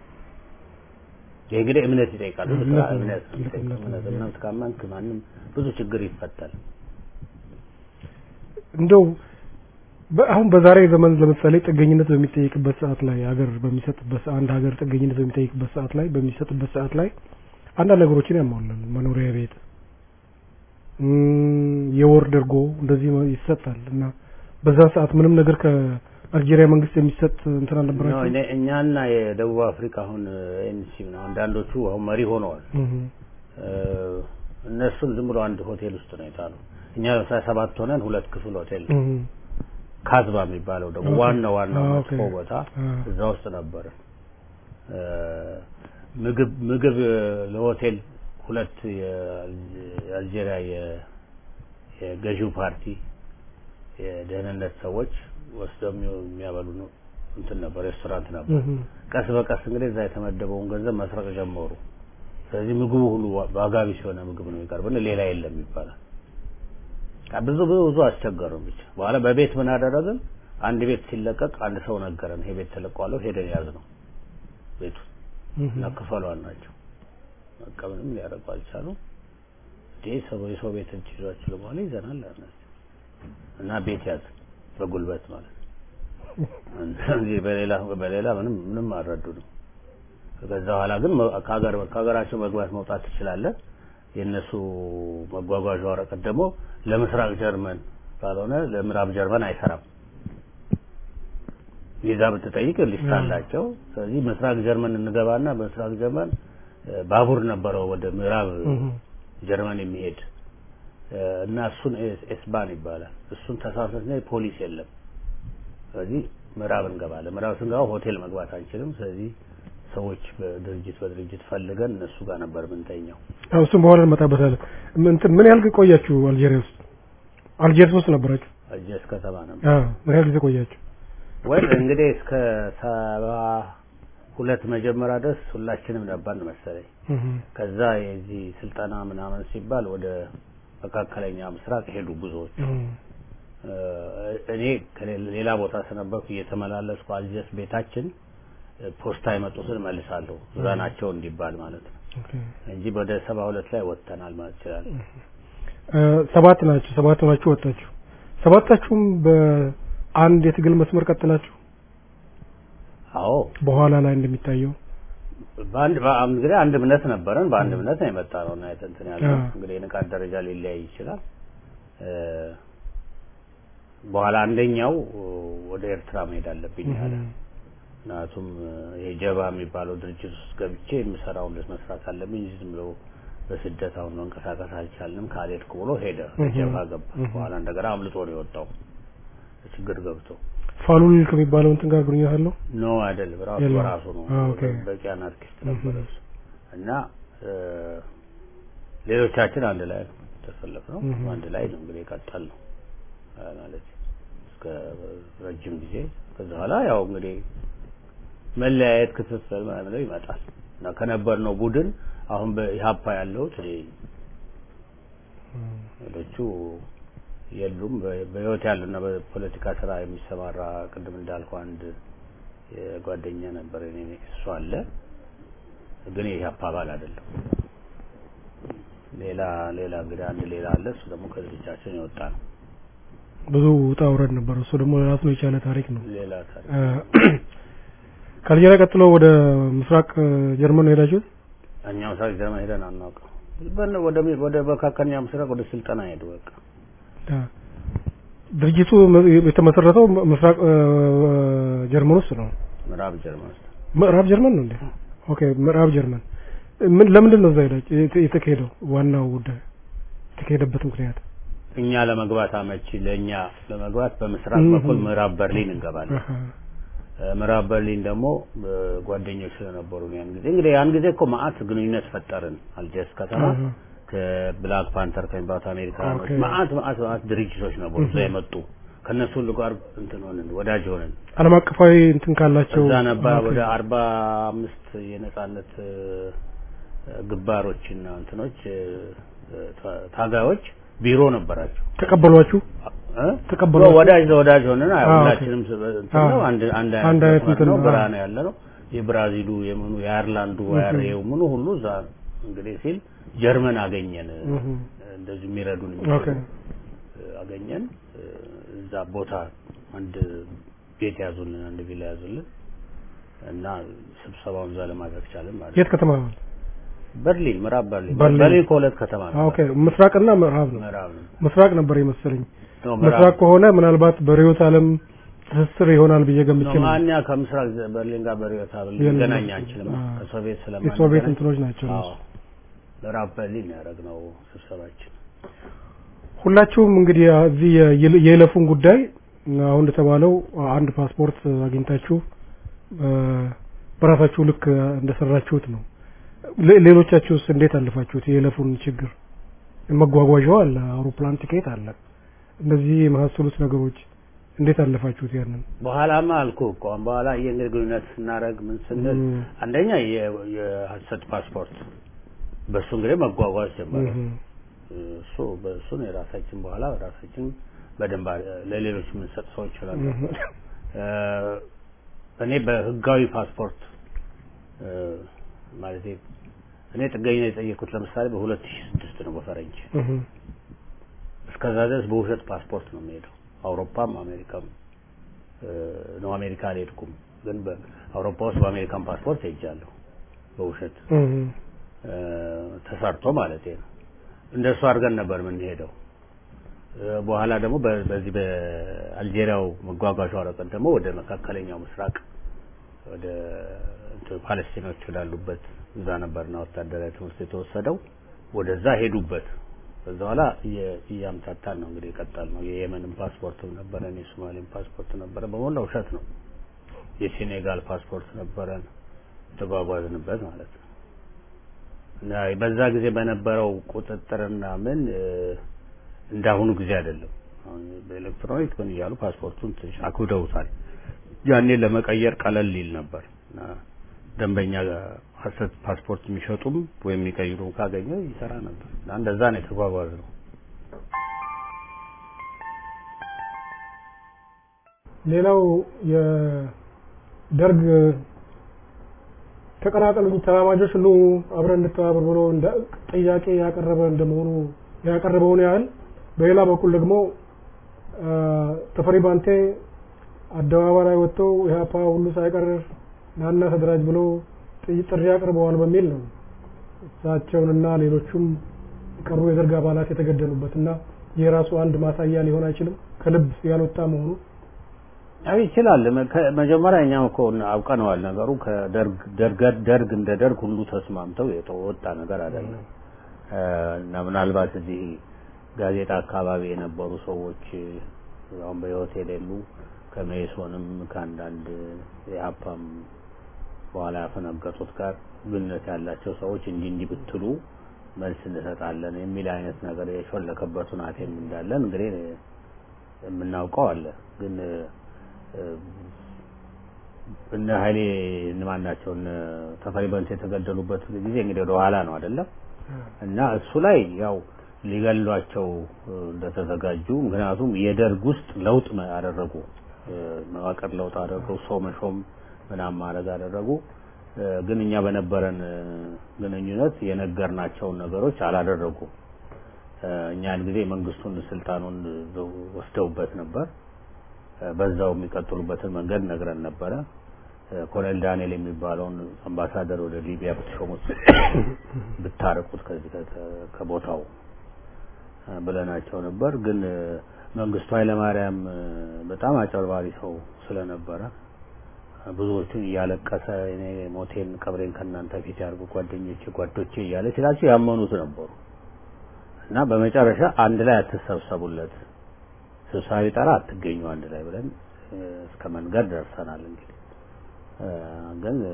ይህ እንግዲህ እምነት ይጠይቃል። ብዙ ስራ እምነት ነው። እምነት ነው ትልቅ የሚጠይቀው። እምነት ነው። እምነት እምነት ካመንክ ማንም ብዙ ችግር ይፈታል። እንደው በ- አሁን በዛሬ ዘመን ለምሳሌ ጥገኝነት በሚጠይቅበት ሰዓት ላይ ሀገር በሚሰጥበት አንድ ሀገር ጥገኝነት በሚጠይቅበት ሰዓት ላይ በሚሰጥበት ሰዓት ላይ አንዳንድ ነገሮችን ያሟላል። መኖሪያ ቤት እም፣ የወር ደርጎ እንደዚህ መ- ይሰጣል እና በዛ ሰዓት ምንም ነገር ከአልጄሪያ መንግስት የሚሰጥ እንትን ነው አልነበራቸው። እኔ- እኛና የደቡብ አፍሪካ አሁን ኤንሲ ነው አንዳንዶቹ አሁን መሪ ሆነዋል። እ፣ እነሱን ዝም ብሎ አንድ ሆቴል ውስጥ ነው የጣሉ። እኛ ለምሳሌ ሰባት ሆነን ሁለት ክፍል ሆቴል ካዝባ የሚባለው ደግሞ ኦኬ። ዋና ዋና አ፣ መጥፎ ኦኬ። ቦታ አ። እዛ ውስጥ ነበር። እ፣ ምግብ ምግብ እ፣ ለሆቴል ሁለት የአልጄ- የአልጄሪያ የ- የገዢው ፓርቲ የደህንነት ሰዎች ወስደው የሚ- የሚያበሉ ነው እንትን ነበር ሬስቶራንት ነበር። ቀስ በቀስ እንግዲህ እዛ የተመደበውን ገንዘብ መስረቅ ጀመሩ። ስለዚህ ምግቡ ሁሉ ዋ- ዋጋ ቢስ የሆነ ምግብ ነው የሚቀርብን፣ ሌላ የለም ይባላል። ቃ- ብዙ ብዙ ብዙ አስቸገሩን። ብቻ በኋላ በቤት ምን አደረግን? አንድ ቤት ሲለቀቅ አንድ ሰው ነገረን፣ ይሄ ቤት ተለቋለሁ፣ ሄደን ያዝ ነው ቤቱ እና ክፈሏን ናቸው። በቃ ምንም ሊያደርጉ አልቻሉም። እንዴ ሰው የሰው ቤት እጅ ይዟችሁ ለመሆኑ ይዘናል አልናቸው እና ቤት ያዝ በጉልበት ማለት ነው። እንጂ በሌላ በሌላ ምንም ምንም አልረዱንም። ከዛ በኋላ ግን መ- ከሀገር ከሀገራቸው መግባት መውጣት ትችላለህ። የእነሱ መጓጓዣ ወረቀት ደግሞ ለምስራቅ ጀርመን ካልሆነ ለምዕራብ ጀርመን አይሰራም። ቪዛ ብትጠይቅ ሊስት አላቸው። ስለዚህ ምስራቅ ጀርመን እንገባና በምስራቅ ጀርመን እ፣ ባቡር ነበረው ወደ ምዕራብ ጀርመን የሚሄድ እ፣ እና እሱን ኤስ- ኤስባን ይባላል። እሱን ተሳሰስና ፖሊስ የለም። ስለዚህ ምዕራብ እንገባለን። ምዕራብ ስንገባ ሆቴል መግባት አንችልም። ስለዚህ ሰዎች በድርጅት በድርጅት ፈልገን እነሱ ጋር ነበር ምንተኛው። አዎ እሱም በኋላ እንመጣበታለን። ም- እንትን ምን ያህል ጊዜ ቆያችሁ አልጄሪያ ውስጥ? አልጄሪያ ውስጥ ነበራችሁ? እጀስ ከተማ ነበር አዎ ምን ያህል ጊዜ ቆያችሁ? ወይ እንግዲህ እስከ ሰባ ሁለት መጀመሪያ ድረስ ሁላችንም ነበርን መሰለኝ። እህ ከዛ የዚህ ስልጠና ምናምን ሲባል ወደ መካከለኛ ምስራቅ ሄዱ ብዙዎች። እህ እ፣ እኔ ከሌላ ሌላ ቦታ ስለነበርኩ እየተመላለስኩ አልጀስ ቤታችን እ፣ ፖስታ የመጡትን መልሳለሁ እዛ ናቸው እንዲባል ማለት ነው ኦኬ እንጂ ወደ ሰባ ሁለት ላይ ወጥተናል ማለት ይችላል። እ፣ ሰባት ናችሁ። ሰባት ናችሁ ወጣችሁ። ሰባታችሁም በአንድ የትግል መስመር ቀጥላችሁ አዎ በኋላ ላይ እንደሚታየው በአንድ በ- እንግዲህ አንድ እምነት ነበረን። በአንድ እምነት ነው የመጣ ነው እና እንትን ያለው አዎ። እንግዲህ የንቃት ደረጃ ሊለያይ ይችላል። እ፣ በኋላ አንደኛው እ፣ ወደ ኤርትራ መሄድ አለብኝ አለ። ምክንያቱም እ፣ ይሄ ጀባ የሚባለው ድርጅት ውስጥ ገብቼ የምሰራውን መስራት አለብኝ እንጂ ዝም ብሎ በስደት አሁን መንቀሳቀስ አልቻልንም ካልሄድኩ ብሎ ሄደ። ጀባ ገባ። በኋላ እንደገና አምልጦ ነው የወጣው ችግር ገብቶ ፋሉል ከሚባለው እንትን ጋር ግንኙነት አለው? ኖ አይደለም፣ ራሱ የለም። በራሱ ነው። አዎ፣ ኦኬ። በቂ አናርኪስት ነበረ እሱ እና እ፣ ሌሎቻችን አንድ ላይ ነው የተሰለፍነው። እህ። አንድ ላይ ነው እንግዲህ የቀጠል ነው ማለት እስከ ረጅም ጊዜ። ከዛ በኋላ ያው እንግዲህ መለያየት፣ ክፍፍል ምናምን ይመጣል እና ከነበርነው ቡድን አሁን በኢህአፓ ያለሁት እኔ ሌሎቹ የሉም። በ- በህይወት ያሉና በፖለቲካ ስራ የሚሰማራ ቅድም እንዳልኩ አንድ የጓደኛ ነበር እኔ እሱ አለ፣ ግን የኢህአፓ አባል አይደለም። ሌላ ሌላ እንግዲህ አንድ ሌላ አለ። እሱ ደግሞ ከድርጅታችን የወጣ ነው። ብዙ ውጣ ውረድ ነበር። እሱ ደግሞ ራሱን የቻለ ታሪክ ነው። ሌላ ታሪክ እ፣ ከአልጄሪያ ቀጥሎ ወደ ምስራቅ እ፣ ጀርመን ነው ሄዳችሁት? እኛ ምስራቅ ጀርመን ሄደን አናውቅም። በነ- ወደ ወደ መካከለኛ ምስራቅ ወደ ስልጠና ሄዱ። በቃ አ፣ ድርጅቱ መ- የተመሰረተው ምስራቅ እ፣ ጀርመን ውስጥ ነው። ምዕራብ ጀርመን ውስጥ ምዕራብ ጀርመን ነው እንዴ? ኦኬ ምዕራብ ጀርመን ምን ለምንድን ነው እዛ ሄዳችሁ የተ- የተካሄደው? ዋናው ጉዳይ የተካሄደበት ምክንያት እኛ ለመግባት አመቺ ለእኛ ለመግባት በምስራቅ እህ። በኩል ምዕራብ በርሊን እንገባለን። አሃ፣ እ፣ ምዕራብ በርሊን ደግሞ እ፣ ጓደኞች ስለነበሩ ያን ጊዜ እንግዲህ ያን ጊዜ እኮ መዓት ግንኙነት ፈጠርን አልጀርስ ከተማ አሃ፣ ከብላክ ፓንተር ከሚባሉት አሜሪካኖች ኦኬ። መዓት መዓት መዓት ድርጅቶች ነበሩ እዛ የመጡ ከእነሱ ሁሉ ጋር እንትን ሆንን ወዳጅ ሆንን። ዓለም አቀፋዊ እንትን ካላቸው እዛ ነበር ኦኬ። ወደ አርባ አምስት የነጻነት እ፣ ግንባሮችና እንትኖች እ፣ ታ- ታጋዮች ቢሮ ነበራቸው። ተቀበሏችሁ? እ? ተቀበሏችሁ? ወዳጅ ለወዳጅ ሆነን አይ አዎ፣ ሁላችንም ስ- እንትን ነው አዎ። አንድ አንድ አንድ አይነት መስመር እንትን ነው ነው። ብራ አዎ። ነው ያለ ነው። የብራዚሉ የምኑ የአየርላንዱ አያሬው ምኑ ሁሉ እዛ እንግዲህ ሲል ጀርመን አገኘን እህ፣ እንደዚህ የሚረዱን ኦኬ የሚችሉ አገኘን እ፣ እዛ ቦታ አንድ ቤት ያዙልን አንድ ቪላ ያዙልን እና ስብሰባውን እዛ ለማድረግ ቻለን ማለት ነው። የት ከተማ ነው? በርሊን ምዕራብ በርሊን በርሊን። በርሊን ከሁለት ከተማ ነው ኦኬ ምስራቅና ምዕራብ ነው። ምዕራብ ነው ምስራቅ ነበር የመሰለኝ። ነው ምስራቅ ምዕራብ ከሆነ ምናልባት በርዕዮተ ዓለም ትስስር ይሆናል ብዬ ገምቼ ነው ነው። እኛ ከምስራቅ ዘ- በርሊን ጋር በርዕዮተ ዓለም የለም። ልንገናኝ አንችልም አዎ። ከሶቪየት የሶቪየት ስለማንገናኝ እንትኖች ናቸው አዎ እነሱ። ምዕራብ በርሊን ነው ያደረግነው ስብሰባችን ሁላችሁም እንግዲህ እዚህ የይለ- የይለፉን ጉዳይ አሁን እንደተባለው አንድ ፓስፖርት አግኝታችሁ እ፣ በራሳችሁ ልክ እንደሰራችሁት ነው። ሌ- ሌሎቻችሁስ እንዴት አለፋችሁት? የይለፉን ችግር መጓጓዣው አለ፣ አውሮፕላን ቲኬት አለ። እነዚህ የመሳሰሉት ነገሮች እንዴት አለፋችሁት? ያንን በኋላማ አልኩ እኮ አሁን በኋላ የእንግዲህ ግንኙነት ስናደርግ ምን ስንል እም። አንደኛ የ- የሀሰት ፓስፖርት በእሱ እንግዲህ መጓጓዝ ጀመረ እህ፣ እሱ በእሱን የራሳችን በኋላ ራሳችን በደንብ አ- ለሌሎች የምንሰጥ ሰዎች ይችላል እህ፣ እኔ በህጋዊ ፓስፖርት እ፣ ማለቴ እኔ ጥገኝነት የጠየኩት ለምሳሌ በሁለት ሺህ ስድስት ነው በፈረንጅ እህ፣ እስከዛ ድረስ በውሸት ፓስፖርት ነው የሚሄደው አውሮፓም አሜሪካም እ፣ ነው አሜሪካ አልሄድኩም ግን በአውሮፓ ውስጥ በአሜሪካን ፓስፖርት ሄጃለሁ በውሸት እህ፣ እ፣ ተሰርቶ ማለት ነው እንደሱ አድርገን ነበር የምንሄደው እ፣ በኋላ ደግሞ በ- በዚህ በአልጄሪያው መጓጓዣ ወረቀት ደግሞ ወደ መካከለኛው ምስራቅ ወደ እንትን ፓለስቲኖች ወዳሉበት እዛ ነበርና ወታደራዊ ትምህርት የተወሰደው ወደዛ ሄዱበት ከዛ በኋላ እየ- እያምታታን ነው እንግዲህ የቀጠል ነው የየመንም ፓስፖርትም ነበረን የሶማሌም ፓስፖርት ነበረ በሞላ ውሸት ነው የሴኔጋል ፓስፖርት ነበረን ተጓጓዝንበት ማለት ነው እና በዛ ጊዜ በነበረው ቁጥጥርና ምን እ፣ እንዳሁኑ ጊዜ አይደለም አሁን በኤሌክትሮኒክ ምን እያሉ ፓስፖርቱን ትንሽ አክብደውታል ያኔ ለመቀየር ቀለል ይል ነበር እና ደንበኛ ሀሰት ፓስፖርት የሚሸጡም ወይም የሚቀይሩም ካገኘ ይሰራ ነበር እና እንደዛ ነው የተጓጓዝ ነው ሌላው የደርግ ተቀላቀሉኝ ተራማጆች ሁሉ አብረን እንተባበር ብሎ እንደ ጥያቄ ያቀረበ እንደመሆኑ ያቀረበውን ያህል በሌላ በኩል ደግሞ አ፣ ተፈሪ ባንቴ አደባባይ ላይ ወጥተው ኢህአፓ ሁሉ ሳይቀር ናና ተደራጅ ብሎ ጥይ- ጥሪ አቅርበዋል በሚል ነው እሳቸውንና ሌሎቹም የቀሩ የደርግ አባላት የተገደሉበትና የራሱ አንድ ማሳያ ሊሆን አይችልም ከልብ ያልወጣ መሆኑ ያው ይችላል መ- ከ- መጀመሪያ እኛም እኮ አውቀነዋል ነገሩ ከደርግ ደርግ ደርግ እንደ ደርግ ሁሉ ተስማምተው የተወጣ ነገር አይደለም እ፣ እና ምናልባት እዚህ ጋዜጣ አካባቢ የነበሩ ሰዎች እ፣ አሁን በህይወት የሌሉ ከሜሶንም ከአንዳንድ የሀፓም በኋላ ያፈነገጡት ጋር ግንኙነት ያላቸው ሰዎች እንዲህ እንዲህ ብትሉ መልስ እንሰጣለን የሚል አይነት ነገር የሾለከበት ሁናቴም እንዳለን እንግዲህ የምናውቀው አለ ግን እ፣ እነ ኃይሌ እነማን ናቸው እነ ተፈሪ በንት የተገደሉበት ጊዜ እንግዲህ ወደ ኋላ ነው አይደለም እና እሱ ላይ ያው ሊገሏቸው እ፣ እንደተዘጋጁ ምክንያቱም የደርግ ውስጥ ለውጥ መ- አደረጉ እ፣ መዋቅር ለውጥ አደረጉ ሰው መሾም ምናምን ማድረግ አደረጉ እ፣ ግን እኛ በነበረን እ፣ ግንኙነት የነገርናቸውን ነገሮች አላደረጉ እኛ ያን ጊዜ መንግስቱን ስልጣኑን ወስደውበት ነበር እ፣ በዛው የሚቀጥሉበትን መንገድ ነግረን ነበረ ኮሎኔል ዳንኤል የሚባለውን አምባሳደር ወደ ሊቢያ ብትሾሙት ብታርቁት ከዚህ ከ- ከቦታው እ፣ ብለናቸው ነበር። ግን እ፣ መንግስቱ ኃይለማርያም እ፣ በጣም አጨርባሪ ሰው ስለነበረ እ፣ ብዙዎቹን እያለቀሰ እኔ ሞቴን ቀብሬን ከእናንተ ፊት ያርጉ ጓደኞቼ ጓዶቼ እያለ ሲላቸው ያመኑት ነበሩ እና በመጨረሻ አንድ ላይ አትሰብሰቡለት ስብሰባ ቢጠራ አትገኙ አንድ ላይ ብለን እ፣ እስከ መንገድ ደርሰናል። እንግዲህ እ፣ ግን እ፣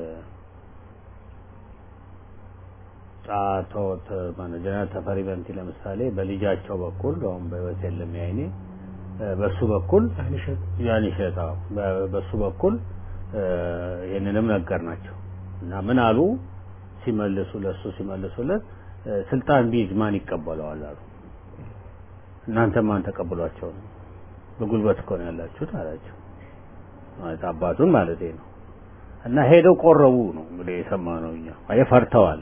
አቶ ተ- ማነው ጀነራል ተፈሪ በንቲ ለምሳሌ በልጃቸው በኩል አሁን በህይወት የለም ያይኔ እ፣ በሱ በኩል አይንሸት ያን ይሸጣው በሱ በኩል እ፣ ይህንንም ነገር ናቸው እና ምን አሉ ሲመልሱ ለሱ ሲመልሱለት እ፣ ስልጣን ቢይዝ ማን ይቀበለዋል አሉ። እናንተ ማን ተቀብሏቸው ነው? በጉልበት እኮ ነው ያላችሁት አላቸው። ማለት አባቱን ማለት ነው። እና ሄደው ቆረቡ ነው እንግዲህ የሰማነው እኛ አይ ፈርተዋል።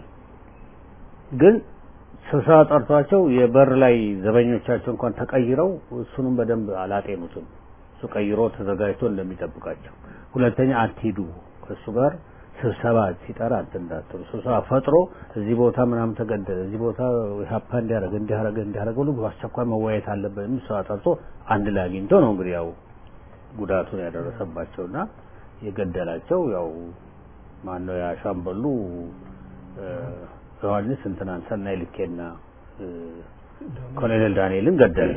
ግን ስብሰባ ጠርቷቸው የበር ላይ ዘበኞቻቸው እንኳን ተቀይረው እሱንም በደንብ አላጤኑትም። እሱ ቀይሮ ተዘጋጅቶ እንደሚጠብቃቸው። ሁለተኛ አትሂዱ ከእሱ ጋር ስብሰባ ሲጠራ እንትን እንዳትሉ። ስብሰባ ፈጥሮ እዚህ ቦታ ምናምን ተገደለ፣ እዚህ ቦታ ሀፓ እንዲያደረገ እንዲያደረገ እንዲያደረገ ሁሉ በአስቸኳይ መወያየት አለበት የሚል ስብሰባ ጠርቶ አንድ ላይ አግኝቶ ነው እንግዲህ ያው ጉዳቱን ያደረሰባቸውና የገደላቸው ያው ማነው ያ ሻምበሉ እ፣ ዮሐንስ እንትናን ሰናይ ልኬና እ፣ ኮሎኔል ዳንኤልን ገደለ።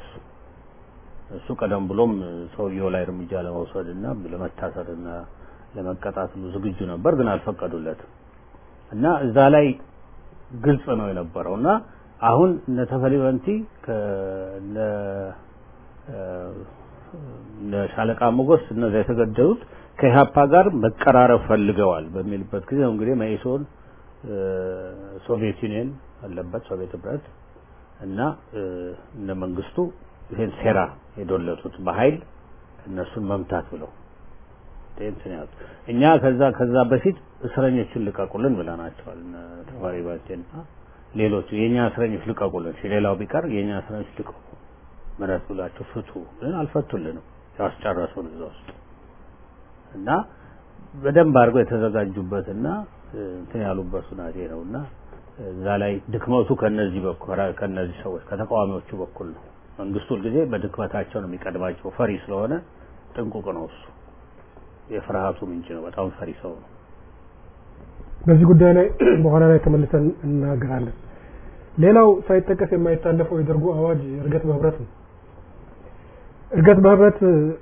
እሱ ቀደም ብሎም ሰውየው ላይ እርምጃ ለመውሰድና ለመታሰርና ለመቀጣት ሁሉ ዝግጁ ነበር፣ ግን አልፈቀዱለትም እና እዛ ላይ ግልጽ ነው የነበረው እና አሁን እነ ተፈሪ በንቲ ከእነ እ፣ እነ ሻለቃ ሞገስ እነዚያ የተገደሉት ከኢህአፓ ጋር መቀራረብ ፈልገዋል በሚልበት ጊዜ ነው እንግዲህ መኢሶን እ፣ ሶቪየት ዩኒየን አለበት ሶቪየት ህብረት እና እ፣ እነ መንግስቱ ይሄን ሴራ የዶለቱት በኃይል እነሱን መምታት ብለው እንትን ያሉት እኛ ከዛ ከዛ በፊት እስረኞችን ልቀቁልን ብለናቸዋል። እነ ተማሪ ባቴና ሌሎቹ የኛ እስረኞች ልቀቁልን፣ እሺ ሌላው ቢቀር የኛ እስረኞች ልቀቁ፣ ምሕረት ብላችሁ ፍቱ። ግን አልፈቱልንም፣ ያስጨረሱን እዛ ውስጥ እና በደንብ አድርገው የተዘጋጁበትና እ፣ እንትን ያሉበት ሁናቴ ነውና እዛ ላይ ድክመቱ ከነዚህ በኩል ከነዚህ ሰዎች ከተቃዋሚዎቹ በኩል ነው። መንግስቱ ሁልጊዜ በድክመታቸው ነው የሚቀድማቸው። ፈሪ ስለሆነ ጥንቁቅ ነው እሱ። የፍርሃቱ ምንጭ ነው። በጣም ፈሪ ሰው ነው። በዚህ ጉዳይ ላይ በኋላ ላይ ተመልሰን እናገራለን። ሌላው ሳይጠቀስ የማይታለፈው የደርጉ አዋጅ እርገት በህብረት ነው። እርገት በህብረት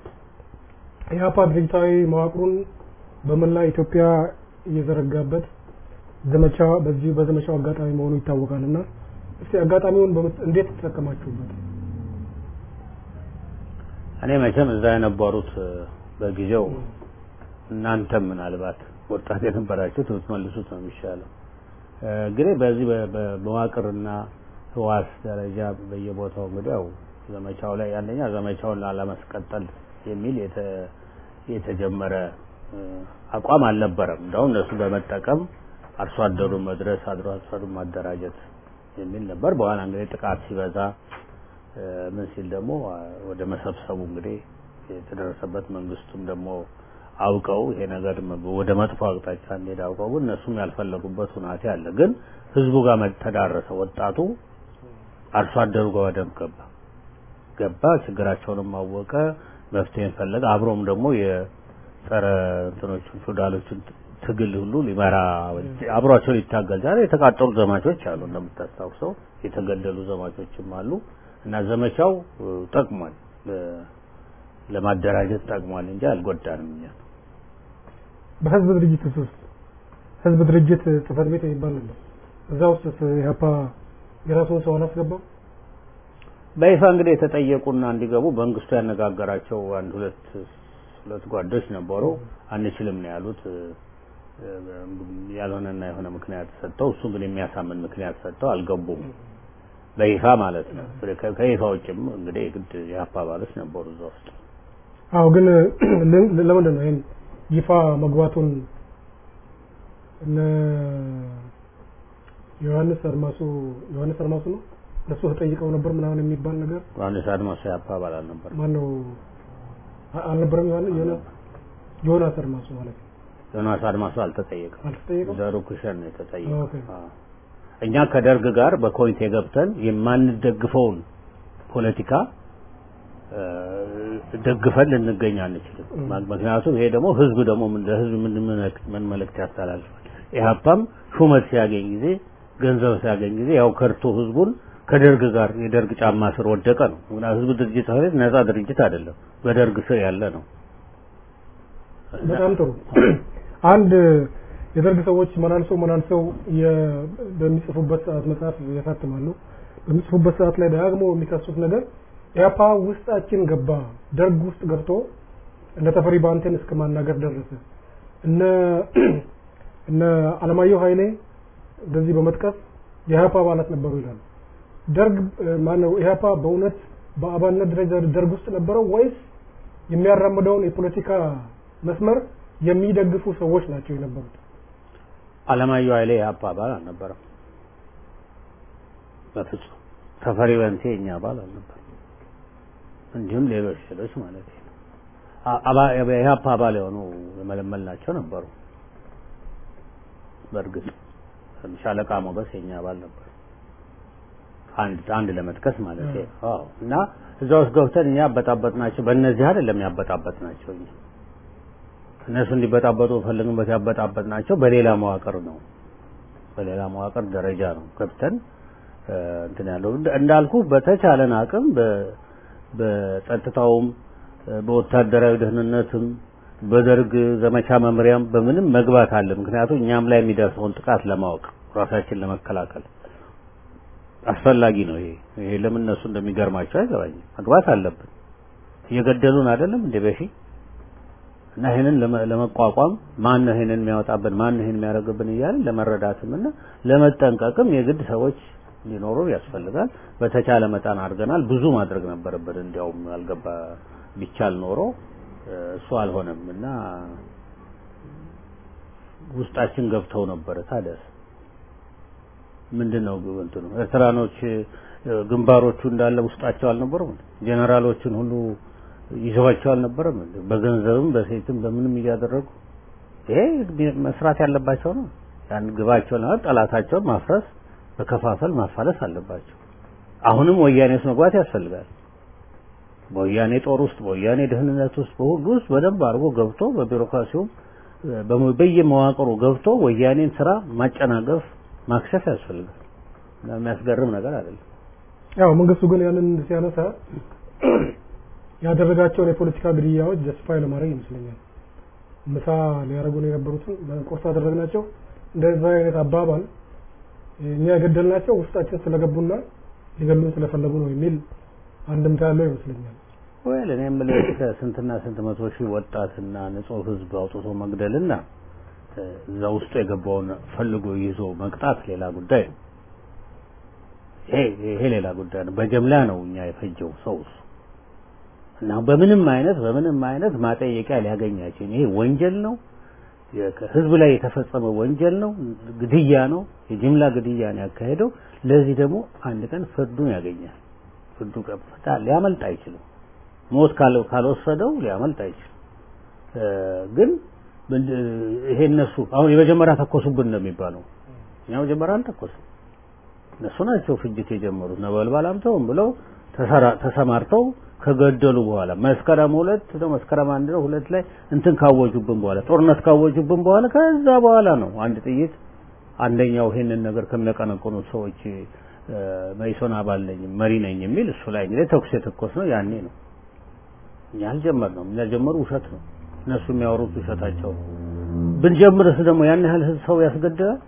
የአፓ ድርጅታዊ መዋቅሩን በመላ ኢትዮጵያ እየዘረጋበት ዘመቻ በዚህ በዘመቻው አጋጣሚ መሆኑ ይታወቃል እና እስቲ አጋጣሚውን በምት- እንዴት ተጠቀማችሁበት? እኔ መቼም እዛ የነበሩት እ፣ በጊዜው እናንተም ምናልባት ወጣት የነበራችሁት ብትመልሱት ነው የሚሻለው። እ፣ እንግዲህ በዚህ በ- በ- በመዋቅርና ህዋስ ደረጃ በየቦታው እንግዲህ ያው ዘመቻው ላይ አንደኛ ዘመቻውን ላለማስቀጠል የሚል የተ- የተጀመረ እ፣ አቋም አልነበረም። እንደውም እነሱ በመጠቀም አርሶ አደሩን መድረስ አድሮ አርሶ አደሩን ማደራጀት የሚል ነበር። በኋላ እንግዲህ ጥቃት ሲበዛ እ፣ ምን ሲል ደግሞ አ፣ ወደ መሰብሰቡ እንግዲህ የተደረሰበት መንግስቱም ደግሞ አውቀው ይሄ ነገር መ- ወደ መጥፎ አቅጣጫ እንሄድ አውቀው ግን እነሱም ያልፈለጉበት ሁናቴ አለ። ግን ህዝቡ ጋር መ- ተዳረሰ። ወጣቱ አርሶ አደሩ ጋር በደንብ ገባ ገባ ችግራቸውንም አወቀ፣ መፍትሄን ፈለገ። አብሮም ደግሞ የጸረ እንትኖቹን ፊውዳሎቹን ት- ትግል ሁሉ ሊመራ አብሯቸው ሊታገል ዛሬ የተቃጠሉ ዘማቾች አሉ፣ እንደምታስታውሰው የተገደሉ ዘማቾችም አሉ። እና ዘመቻው እ፣ ጠቅሟል፣ ለ- ለማደራጀት ጠቅሟል እንጂ አልጎዳንም እኛ በህዝብ ድርጅት ውስጥ ህዝብ ድርጅት ጽህፈት ቤት የሚባል ነበር። እዛ ውስጥ ኢህአፓ የራሱን ሰው አላስገባም። በይፋ እንግዲህ የተጠየቁና እንዲገቡ መንግስቱ ያነጋገራቸው አንድ ሁለት ሁለት ጓዶች ነበሩ። አንችልም ነው ያሉት። እ፣ እ፣ ያልሆነና የሆነ ምክንያት ሰጥተው እሱ ግን የሚያሳምን ምክንያት ሰጥተው አልገቡም። በይፋ ማለት ነው። ከ- ከይፋ ውጭም እንግዲህ የግድ የሀፓ አባሎች ነበሩ እዛ ውስጥ። አዎ ግን ለ- ለምንድን ነው ይሄን ይፋ መግባቱን እነ ዮሐንስ አድማሱ ዮሐንስ አድማሱ ነው ለሱ ተጠይቀው ነበር ምናምን የሚባል ነገር ዮሐንስ አድማሱ የሀፓ አባል አልነበር። ማን ነው አ- አልነበረም ዮሐንስ ዮና- ዮናስ አድማሱ ማለት ነው ዮናስ አድማሱ አልተጠየቀም። አልተጠየቀም? ዘሩ ኩሸን ነው የተጠየቀው። ኦኬ። አዎ። እኛ ከደርግ ጋር በኮሚቴ ገብተን የማንደግፈውን ፖለቲካ እ፣ ደግፈን ልንገኝ አንችልም። ምክንያቱም ይሄ ደግሞ ህዝብ ደግሞ ምን ለህዝብ ምን መልእክት ምን መልእክት ያስተላልፋል። ኢህአፓም ሹመት ሲያገኝ ጊዜ ገንዘብ ሲያገኝ ጊዜ ያው ከርቶ ህዝቡን ከደርግ ጋር የደርግ ጫማ ስር ወደቀ ነው። ምክንያቱም ህዝብ ድርጅት ጽሕፈት ቤት ነጻ ድርጅት አይደለም፣ በደርግ ስር ያለ ነው። በጣም ጥሩ። አንድ የደርግ ሰዎች መላልሰው መላልሰው የ- በሚጽፉበት ሰዓት መጽሐፍ ያሳትማሉ። በሚጽፉበት ሰዓት ላይ ደጋግሞ የሚከሱት ነገር ኢህአፓ ውስጣችን ገባ፣ ደርግ ውስጥ ገብቶ እነ ተፈሪ ባንቴን እስከ ማናገር ደረሰ። እነ እነ አለማየሁ ኃይሌ እንደዚህ በመጥቀስ የኢህአፓ አባላት ነበሩ ይላሉ። ደርግ ማነው ኢህአፓ በእውነት በአባልነት ደረጃ ደርግ ውስጥ ነበረው ወይስ የሚያራምደውን የፖለቲካ መስመር የሚደግፉ ሰዎች ናቸው የነበሩት? አለማየሁ ኃይሌ የኢህአፓ አባል አልነበረም። በፍጹም ተፈሪ በንቴ የኛ አባል አልነበረም። እንዲሁም ሌሎች ሌሎች ማለት ነው። አ- አባ- የኢህአፓ አባል የሆኑ የመለመልናቸው ነበሩ። በእርግጥ ሻለቃ ሞገስ የኛ አባል ነበር። አንድ አንድ ለመጥቀስ ማለት ነው። አዎ እና እዛ ውስጥ ገብተን እኛ ያበጣበጥናቸው በእነዚህ አይደለም ያበጣበጥናቸው እኛ እነሱ እንዲበጣበጡ ፈልግንበት ያበጣበጥናቸው በሌላ መዋቅር ነው። በሌላ መዋቅር ደረጃ ነው ገብተን እ፣ እንትን ያለው እንደ- እንዳልኩ በተቻለን አቅም በ- በጸጥታውም እ፣ በወታደራዊ ደህንነትም በደርግ ዘመቻ መምሪያም በምንም መግባት አለ። ምክንያቱም እኛም ላይ የሚደርሰውን ጥቃት ለማወቅ ራሳችን ለመከላከል አስፈላጊ ነው። ይሄ ይሄ ለምን እነሱ እንደሚገርማቸው አይገባኝም። መግባት አለብን። እየገደሉን አይደለም እንደ በፊት እና ይሄንን ለመ- ለመቋቋም ማን ነው ይሄንን የሚያወጣብን ማን ነው ይሄንን የሚያደርግብን እያልን ለመረዳትም እና ለመጠንቀቅም የግድ ሰዎች ሊኖሩ ያስፈልጋል። በተቻለ መጠን አድርገናል። ብዙ ማድረግ ነበረብን። እንዲያውም አልገባ ቢቻል ኖሮ እ፣ እሱ አልሆነም እና ውስጣችን ገብተው ነበረ። ታዲያስ ምንድን ነው ግብ እንትኑ ኤርትራኖች እ፣ ግንባሮቹ እንዳለ ውስጣቸው አልነበሩም? ጄኔራሎችን ሁሉ ይዘዋቸው አልነበረም? እንዴ? በገንዘብም በሴትም በምንም እያደረጉ ይሄ መስራት ያለባቸው ነው። ያን ግባቸውን ለማለት ጠላታቸውን ማፍረስ፣ በከፋፈል ማፋለስ አለባቸው። አሁንም ወያኔ ውስጥ መግባት ያስፈልጋል። በወያኔ ጦር ውስጥ፣ በወያኔ ደህንነት ውስጥ፣ በሁሉ ውስጥ በደንብ አድርጎ ገብቶ በቢሮክራሲውም እ፣ በሙ- በየመዋቅሩ ገብቶ ወያኔን ስራ ማጨናገፍ ማክሸፍ ያስፈልጋል። እና የሚያስገርም ነገር አይደለም። ያው መንግስቱ ግን ያንን ሲያነሳ ያደረጋቸውን የፖለቲካ ግድያዎች ጀስቲፋይ ለማድረግ ይመስለኛል። ምሳ ሊያደርጉን የነበሩትን ቁርስ አደረግናቸው። እንደዛ አይነት አባባል እኛ የገደልናቸው ውስጣችን ስለገቡና ሊገሉን ስለፈለጉ ነው የሚል አንድምታ ያለው ይመስለኛል። ወይል እኔ የምልህ ከስንትና ስንት መቶ ሺህ ወጣትና ንጹህ ህዝብ አውጥቶ መግደልና እ፣ እዛ ውስጡ የገባውን ፈልጎ ይዞ መቅጣት ሌላ ጉዳይ ነው። ይሄ ይሄ ሌላ ጉዳይ ነው። በጀምላ ነው እኛ የፈጀው ሰው እሱ እና በምንም አይነት በምንም አይነት ማጠየቂያ ሊያገኛቸው ይሄ ወንጀል ነው። የ- ህዝብ ላይ የተፈጸመ ወንጀል ነው። ግድያ ነው። የጅምላ ግድያ ነው ያካሄደው። ለዚህ ደግሞ አንድ ቀን ፍርዱን ያገኛል። ፍርዱ ቀጥታ ሊያመልጥ አይችልም። ሞት ካል- ካልወሰደው ሊያመልጥ አይችልም። እ፣ ግን ምንድ- ይሄ እነሱ አሁን የመጀመሪያ ተኮሱብን ነው የሚባለው። እኛ መጀመሪያ አልተኮስም። እነሱ ናቸው ፍጅት የጀመሩት። ነበልባል አምተውም ብለው ተሰራ- ተሰማርተው ከገደሉ በኋላ መስከረም ሁለት ነው መስከረም አንድ ነው ሁለት ላይ እንትን ካወጁብን በኋላ ጦርነት ካወጁብን በኋላ ከዛ በኋላ ነው አንድ ጥይት አንደኛው ይሄንን ነገር ከሚያቀነቅኑት ሰዎች እ፣ መኢሶን አባል ነኝ መሪ ነኝ የሚል እሱ ላይ እንግዲህ ተኩስ የተኮስ ነው ያኔ ነው። እኛ አልጀመርነው። እኛ ጀመሩ ውሸት ነው። እነሱ የሚያወሩት ውሸታቸው ነው። ብንጀምርስ ደግሞ ያን ያህል ህዝብ ሰው ያስገድላል።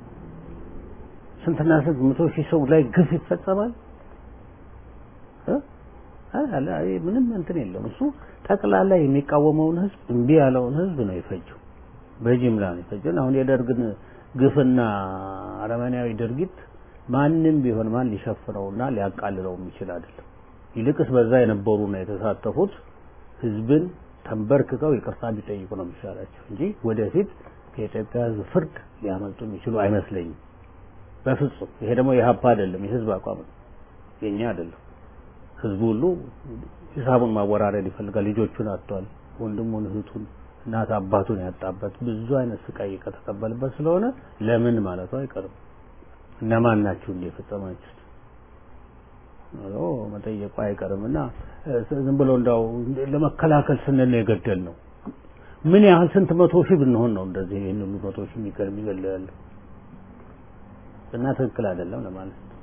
ስንትና ስንት መቶ ሺህ ሰው ላይ ግፍ ይፈጸማል። እ? አይ፣ አለ፣ አይ፣ ምንም እንትን የለውም። እሱ ጠቅላላ የሚቃወመውን ህዝብ እምቢ ያለውን ህዝብ ነው የፈጀው፣ በጅምላ ነው የፈጀው። አሁን የደርግን ግፍና አረመኔያዊ ድርጊት ማንም ቢሆን ማን ሊሸፍነውና ሊያቃልለው የሚችል አይደለም። ይልቅስ በዛ የነበሩና የተሳተፉት ህዝብን ተንበርክከው ይቅርታ ቢጠይቁ ነው የሚሻላቸው እንጂ ወደፊት ከኢትዮጵያ ህዝብ ፍርድ ሊያመልጡ የሚችሉ አይመስለኝም በፍጹም። ይሄ ደግሞ የሀፓ አይደለም፣ የህዝብ አቋም ነው፣ የኛ አይደለም። ህዝቡ ሁሉ ሂሳቡን ማወራረድ ይፈልጋል። ልጆቹን አጥቷል፣ ወንድሙን፣ እህቱን፣ እናት አባቱን ያጣበት ብዙ አይነት ስቃይ ከተቀበልበት ስለሆነ ለምን ማለቱ አይቀርም። እነማን ናችሁ እንደ የፈጸማችሁት ብሎ መጠየቁ አይቀርም እና ዝም ብሎ እንዳው ለመከላከል ስንል ነው የገደል ነው። ምን ያህል ስንት መቶ ሺህ ብንሆን ነው እንደዚህ ይህን ሁሉ መቶ ሺህ የሚገል የሚገል ያለው እና ትክክል አይደለም ለማለት ነው።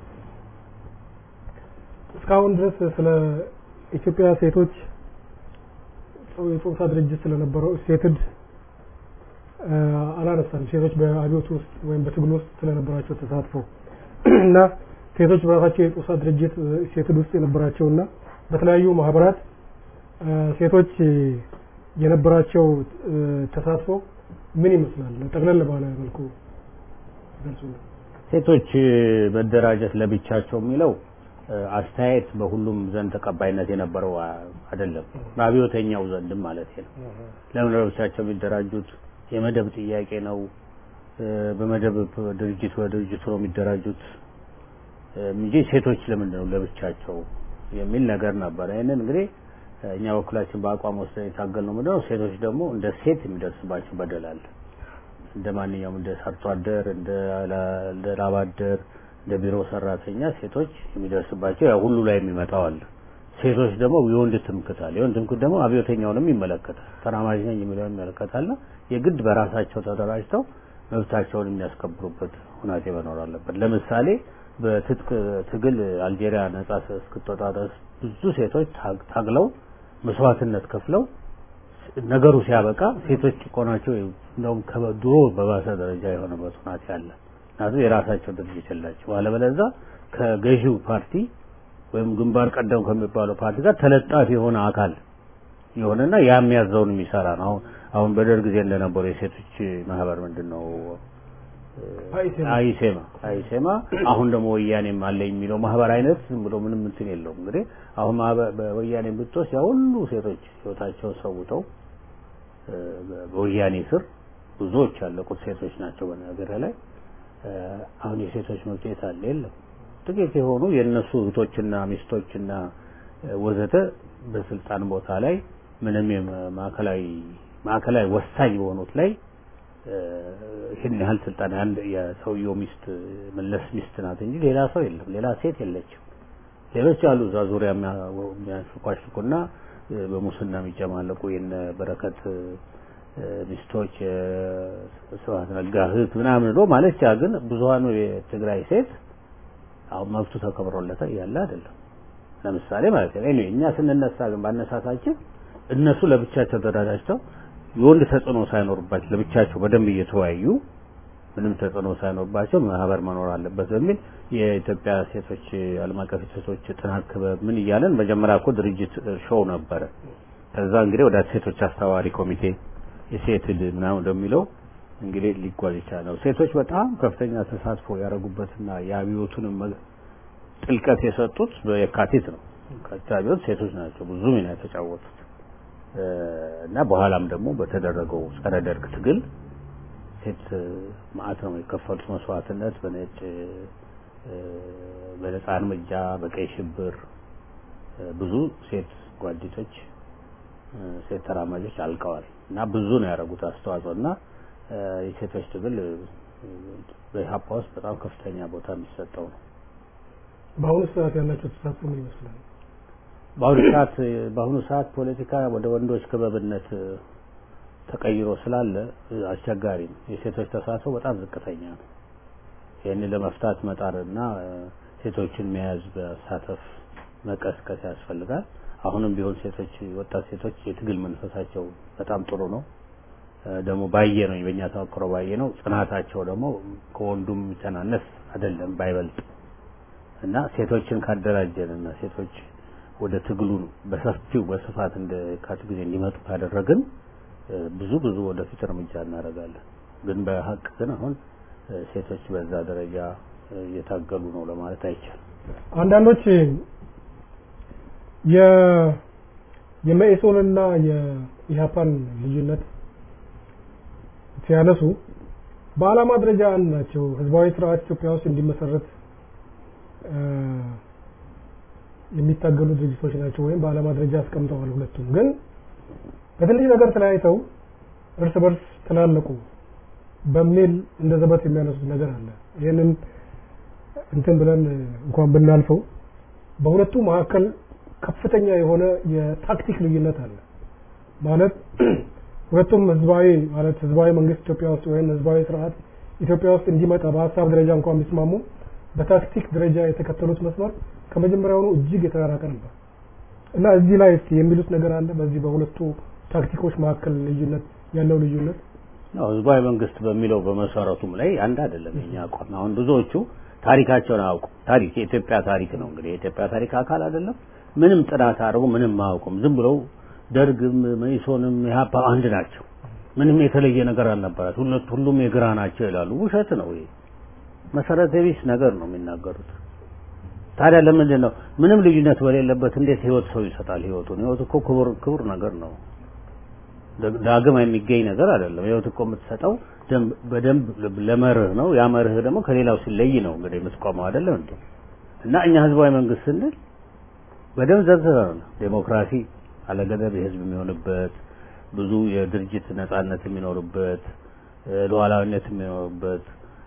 እስካሁን ድረስ ስለ ኢትዮጵያ ሴቶች የጾታ ድርጅት ስለነበረው ሴትድ አላነሳም። ሴቶች በአብዮት ውስጥ ወይም በትግል ውስጥ ስለነበራቸው ተሳትፎ እና ሴቶች በራሳቸው የጾታ ድርጅት ሴትድ ውስጥ የነበራቸውና በተለያዩ ማህበራት ሴቶች የነበራቸው ተሳትፎ ምን ይመስላል? ጠቅለል ባለ መልኩ ገልጹልን። ሴቶች መደራጀት ለብቻቸው የሚለው አስተያየት በሁሉም ዘንድ ተቀባይነት የነበረው አይደለም። በአብዮተኛው ዘንድም ማለት ነው። ለምን ለብቻቸው የሚደራጁት የመደብ ጥያቄ ነው። በመደብ ድርጅት በድርጅቱ ነው የሚደራጁት እንጂ ሴቶች ለምንድን ነው ለብቻቸው የሚል ነገር ነበር። ይህንን እንግዲህ እኛ በኩላችን በአቋም ወስደን የታገልነው ምንድን ነው ሴቶች ደግሞ እንደ ሴት የሚደርስባቸው በደል አለ። እንደ ማንኛውም እንደ ሰርቶ አደር፣ እንደ ላብ አደር፣ እንደ ቢሮ ሰራተኛ ሴቶች የሚደርስባቸው ያው ሁሉ ላይ የሚመጣው አለ። ሴቶች ደግሞ የወንድ ትምክት አለ። የወንድ ትምክት ደግሞ አብዮተኛውንም ይመለከታል። ተራማጅ ነኝ የሚለውን ይመለከታልና የግድ በራሳቸው ተደራጅተው መብታቸውን የሚያስከብሩበት ሁናቴ መኖር አለበት። ለምሳሌ በትጥቅ ትግል አልጄሪያ ነጻ እስክትወጣ ድረስ ብዙ ሴቶች ታግለው መስዋዕትነት ከፍለው ነገሩ ሲያበቃ ሴቶች ጭቆናቸው እንደውም ከድሮ በባሰ ደረጃ የሆነበት ሁናቴ አለ። ምክንያቱም የራሳቸው ድርጅት የላቸው። አለበለዛ ከገዢው ፓርቲ ወይም ግንባር ቀደም ከሚባለው ፓርቲ ጋር ተለጣፊ የሆነ አካል የሆነና ያ የሚያዘውን የሚሰራ ነው። አሁን አሁን በደርግ ጊዜ እንደነበረው የሴቶች ማህበር ምንድን ነው አይሴማ አይሴማ አሁን ደግሞ ወያኔም አለ የሚለው ማህበር አይነት ዝም ብሎ ምንም እንትን የለውም። እንግዲህ አሁን በወያኔ ብትወስድ ያ ሁሉ ሴቶች ህይወታቸውን ሰውተው በወያኔ ስር ብዙዎች ያለቁት ሴቶች ናቸው። በነገር ላይ አሁን የሴቶች መብት የት አለ? የለም። ጥቂት የሆኑ የእነሱ እህቶችና ሚስቶችና ወዘተ በስልጣን ቦታ ላይ ምንም ማዕከላዊ ማዕከላዊ ወሳኝ በሆኑት ላይ ይህን ያህል ስልጣን አንድ የሰውየው ሚስት መለስ ሚስት ናት እንጂ ሌላ ሰው የለም፣ ሌላ ሴት የለችም። ሌሎች አሉ እዛ ዙሪያ የሚያንሽኳሽኩና በሙስና የሚጨማለቁ የነ በረከት ሚስቶች ስብሀት ነጋ እህት ምናምን ብሎ ማለት ያ ግን ብዙሀኑ የትግራይ ሴት አሁን መብቱ ተከብሮለታ ያለ አይደለም። ለምሳሌ ማለት ነው ኤኒዌይ እኛ ስንነሳ ግን ባነሳሳችን እነሱ ለብቻቸው ተደራጅተው የወንድ ተጽዕኖ ሳይኖርባቸው ለብቻቸው በደንብ እየተወያዩ ምንም ተጽዕኖ ሳይኖርባቸው ማህበር መኖር አለበት በሚል የኢትዮጵያ ሴቶች ዓለም አቀፍ ሴቶች ጥናት ክበብ ምን እያለን መጀመሪያ እኮ ድርጅት ሾው ነበረ። ከዛ እንግዲህ ወደ ሴቶች አስተባባሪ ኮሚቴ የሴት ል ምናምን እንደሚለው እንግዲህ ሊጓዝ ይቻላል። ሴቶች በጣም ከፍተኛ ተሳትፎ ያደረጉበትና የአብዮቱንም ጥልቀት የሰጡት በየካቲት ነው። የካቲት አብዮት ሴቶች ናቸው ብዙ ሚና የተጫወቱት እና በኋላም ደግሞ በተደረገው ጸረ ደርግ ትግል ሴት ማዕት ነው የከፈሉት መስዋዕትነት በነጭ በነጻ እርምጃ በቀይ ሽብር ብዙ ሴት ጓዲቶች ሴት ተራማጆች አልቀዋል እና ብዙ ነው ያደረጉት አስተዋጽኦ እና የሴቶች ትግል በኢህአፓ ውስጥ በጣም ከፍተኛ ቦታ የሚሰጠው ነው። በአሁኑ ሰዓት ያላቸው ተሳትፎ ምን ይመስላል? በአሁኑ ሰዓት በአሁኑ ሰዓት ፖለቲካ ወደ ወንዶች ክበብነት ተቀይሮ ስላለ አስቸጋሪ ነው። የሴቶች ተሳትፎ በጣም ዝቅተኛ ነው። ይህን ለመፍታት መጣርና ሴቶችን መያዝ በሳተፍ መቀስቀስ ያስፈልጋል። አሁንም ቢሆን ሴቶች ወጣት ሴቶች የትግል መንፈሳቸው በጣም ጥሩ ነው። ደግሞ ባየ ነው በእኛ ተሞክሮ ባየ ነው ጽናታቸው ደግሞ ከወንዱም የሚተናነስ አይደለም ባይበልጥ እና ሴቶችን ካደራጀን እና ሴቶች ወደ ትግሉ በሰፊው በስፋት እንደ ካት ጊዜ እንዲመጡ ካደረግን ብዙ ብዙ ወደፊት እርምጃ እናደርጋለን። ግን በሀቅ ግን አሁን ሴቶች በዛ ደረጃ እየታገሉ ነው ለማለት አይቻልም። አንዳንዶች የ የመኢሶንና የኢህአፓን ልዩነት ሲያነሱ በዓላማ ደረጃ አንድ ናቸው። ህዝባዊ ስርዓት ኢትዮጵያ ውስጥ እንዲመሰረት የሚታገሉ ድርጅቶች ናቸው ወይም በዓላማ ደረጃ አስቀምጠዋል። ሁለቱም ግን በትንሽ ነገር ተለያይተው እርስ በርስ ተላለቁ በሚል እንደ ዘበት የሚያነሱት ነገር አለ። ይህንን እንትን ብለን እንኳን ብናልፈው በሁለቱ መካከል ከፍተኛ የሆነ የታክቲክ ልዩነት አለ። ማለት ሁለቱም ህዝባዊ ማለት ህዝባዊ መንግስት ኢትዮጵያ ውስጥ ወይም ህዝባዊ ስርዓት ኢትዮጵያ ውስጥ እንዲመጣ በሀሳብ ደረጃ እንኳን ቢስማሙ በታክቲክ ደረጃ የተከተሉት መስመር ከመጀመሪያውኑ እጅግ የተራራቀ ነበር እና እዚህ ላይ እስቲ የሚሉት ነገር አለ። በዚህ በሁለቱ ታክቲኮች መካከል ልዩነት ያለው ልዩነት ያው ህዝባዊ መንግስት በሚለው በመሰረቱም ላይ አንድ አይደለም የኛ አቋም። አሁን ብዙዎቹ ታሪካቸውን አያውቁ። ታሪክ የኢትዮጵያ ታሪክ ነው እንግዲህ የኢትዮጵያ ታሪክ አካል አይደለም። ምንም ጥናት አድርጎ ምንም አያውቁም። ዝም ብለው ደርግም መኢሶንም ኢህአፓ አንድ ናቸው። ምንም የተለየ ነገር አልነበራት። ሁለት ሁሉም የግራ ናቸው ይላሉ። ውሸት ነው ይሄ። መሰረተ ቢስ ነገር ነው የሚናገሩት። ታዲያ ለምንድን ነው ምንም ልዩነት በሌለበት እንዴት ህይወት ሰው ይሰጣል? ህይወቱን ህይወት እኮ ክቡር ክቡር ነገር ነው። ዳግም የሚገኝ ነገር አይደለም። ህይወት እኮ የምትሰጠው በደንብ ለመርህ ነው። ያ መርህ ደግሞ ከሌላው ሲለይ ነው እንግዲህ የምትቆመው አይደለም እንዴ? እና እኛ ህዝባዊ መንግስት ስንል በደንብ ዘርዝረን ዴሞክራሲ አለገደብ የህዝብ የሚሆንበት ብዙ የድርጅት ነጻነት የሚኖርበት ሉዓላዊነት የሚኖርበት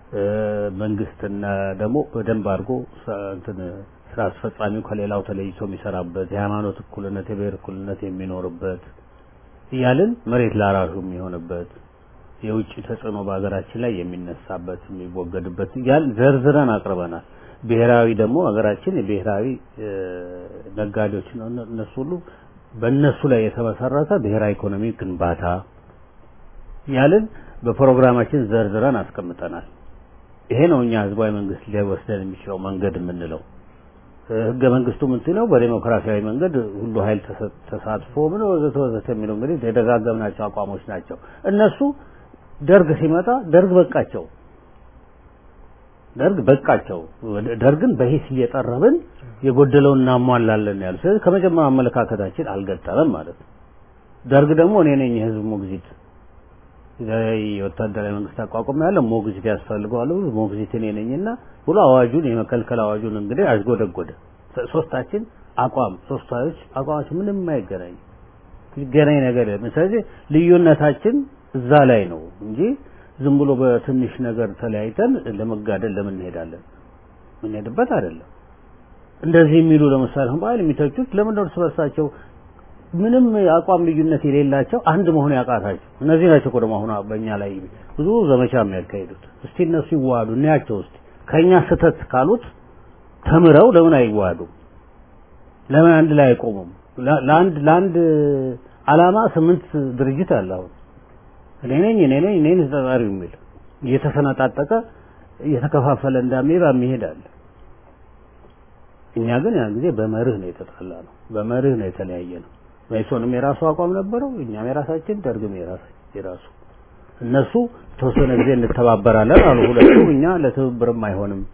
መንግስትና ደግሞ በደንብ አድርጎ እንትን ስራ አስፈጻሚው ከሌላው ተለይቶ የሚሰራበት የሃይማኖት እኩልነት፣ የብሔር እኩልነት የሚኖርበት እያልን መሬት ላራሹ የሚሆንበት የውጭ ተጽዕኖ በሀገራችን ላይ የሚነሳበት የሚወገድበት እያልን ዘርዝረን አቅርበናል። ብሔራዊ ደግሞ ሀገራችን የብሔራዊ ነጋዴዎች ነው። እነሱ ሁሉ በእነሱ ላይ የተመሰረተ ብሔራዊ ኢኮኖሚ ግንባታ ያልን በፕሮግራማችን ዘርዝረን አስቀምጠናል። ይሄ ነው እኛ ህዝባዊ መንግስት ሊወስደን የሚችለው መንገድ የምንለው። ህገ መንግስቱ ምንድነው? በዴሞክራሲያዊ መንገድ ሁሉ ኃይል ተሳትፎ ምን ወዘተ ወዘተ የሚለው እንግዲህ የደጋገምናቸው አቋሞች ናቸው። እነሱ ደርግ ሲመጣ ደርግ በቃቸው ደርግ በቃቸው። ደርግን በሂስ እየጠረብን የጎደለውን እናሟላለን ያሉ። ስለዚህ ከመጀመሪያው አመለካከታችን አልገጠመም ማለት ነው። ደርግ ደግሞ እኔ ነኝ የህዝብ ሞግዚት የወታደራዊ መንግስት አቋቁም ያለ ሞግዚት ያስፈልገዋል ሞግዚት እኔ ነኝና ብሎ አዋጁን የመከልከል አዋጁን እንግዲህ አዝጎደጎደ። ሶስታችን አቋም ሶስቱ ኃይሎች አቋማችን ምንም የማይገናኝ ይገናኝ ነገር የለም። ስለዚህ ልዩነታችን እዛ ላይ ነው እንጂ ዝም ብሎ በትንሽ ነገር ተለያይተን ለመጋደል ለምን እንሄዳለን? የምንሄድበት አይደለም። እንደዚህ የሚሉ ለምሳሌ አሁን በኃይል የሚተቹት ለምን እርስ በርሳቸው ምንም አቋም ልዩነት የሌላቸው አንድ መሆን ያቃታቸው እነዚህ ናቸው እኮ ደግሞ አሁን በእኛ ላይ ብዙ ዘመቻ የሚያካሂዱት። እስቲ እነሱ ይዋሃዱ እናያቸው። እስቲ ከእኛ ስህተት ካሉት ተምረው ለምን አይዋሃዱም? ለምን አንድ ላይ አይቆሙም? ለአንድ ለአንድ አላማ ስምንት ድርጅት አለ አሁን እኔ ነኝ እኔ ነኝ እኔ ነኝ ተጠሪው የሚል እየተሰነጣጠቀ እየተከፋፈለ እንዳሜባ የሚሄድ አለ። እኛ ግን ያን ጊዜ በመርህ ነው የተጣላ ነው፣ በመርህ ነው የተለያየ ነው። መኢሶንም የራሱ አቋም ነበረው፣ እኛም የራሳችን፣ ደርግም የራሱ። እነሱ የተወሰነ ጊዜ እንተባበራለን አሉ ሁለቱ። እኛ ለትብብርም አይሆንም፣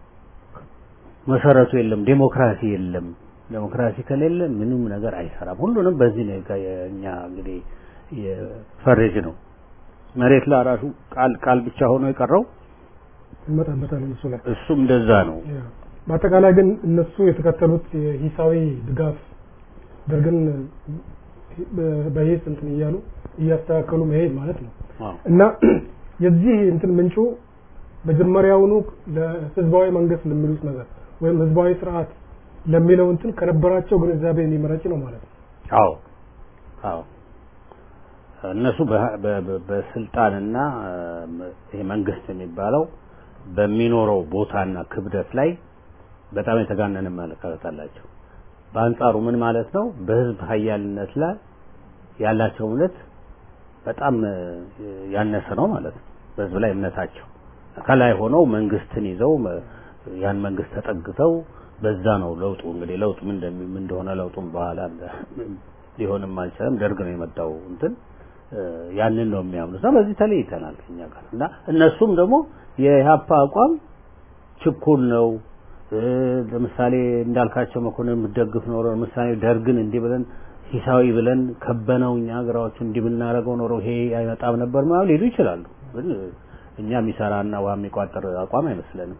መሰረቱ የለም፣ ዴሞክራሲ የለም። ዴሞክራሲ ከሌለ ምንም ነገር አይሰራም። ሁሉንም በዚህ ነው እኛ እንግዲህ የፈረጅ ነው። መሬት ላራሹ ቃል ቃል ብቻ ሆኖ የቀረው እንመጣበታለን እሱ ላይ እሱም እንደዛ ነው። በአጠቃላይ ግን እነሱ የተከተሉት የሂሳዊ ድጋፍ ደርግን በሂስ እንትን እያሉ እያስተካከሉ መሄድ ማለት ነው እና የዚህ እንትን ምንጩ መጀመሪያውኑ ለህዝባዊ መንግስት ለሚሉት ነገር ወይም ህዝባዊ ስርዓት ለሚለው እንትን ከነበራቸው ግንዛቤ የሚመረጭ ነው ማለት ነው። አዎ አዎ እነሱ በስልጣንና ይሄ መንግስት የሚባለው በሚኖረው ቦታና ክብደት ላይ በጣም የተጋነነ አመለካከት አላቸው። በአንጻሩ ምን ማለት ነው? በህዝብ ሀያልነት ላይ ያላቸው እምነት በጣም ያነሰ ነው ማለት ነው። በህዝብ ላይ እምነታቸው ከላይ ሆነው መንግስትን ይዘው ያን መንግስት ተጠግተው በዛ ነው ለውጡ እንግዲህ ለውጡ ምን እንደሆነ ለውጡም በኋላ ሊሆንም አልቻለም። ደርግ ነው የመጣው እንትን ያንን ነው የሚያምኑት እና በዚህ ተለይተናል ከኛ ጋር እና እነሱም ደግሞ የኢህአፓ አቋም ችኩል ነው። ለምሳሌ እንዳልካቸው መኮንን የምትደግፍ ኖሮ ለምሳሌ ደርግን እንዲህ ብለን ሂሳዊ ብለን ከበነው እኛ ሀገራዎቹ እንዲህ ብናደርገው ኖሮ ይሄ አይመጣም ነበር ማለት ሊሉ ይችላሉ። ግን እኛ የሚሰራና ውሃ የሚቋጠር አቋም አይመስለንም።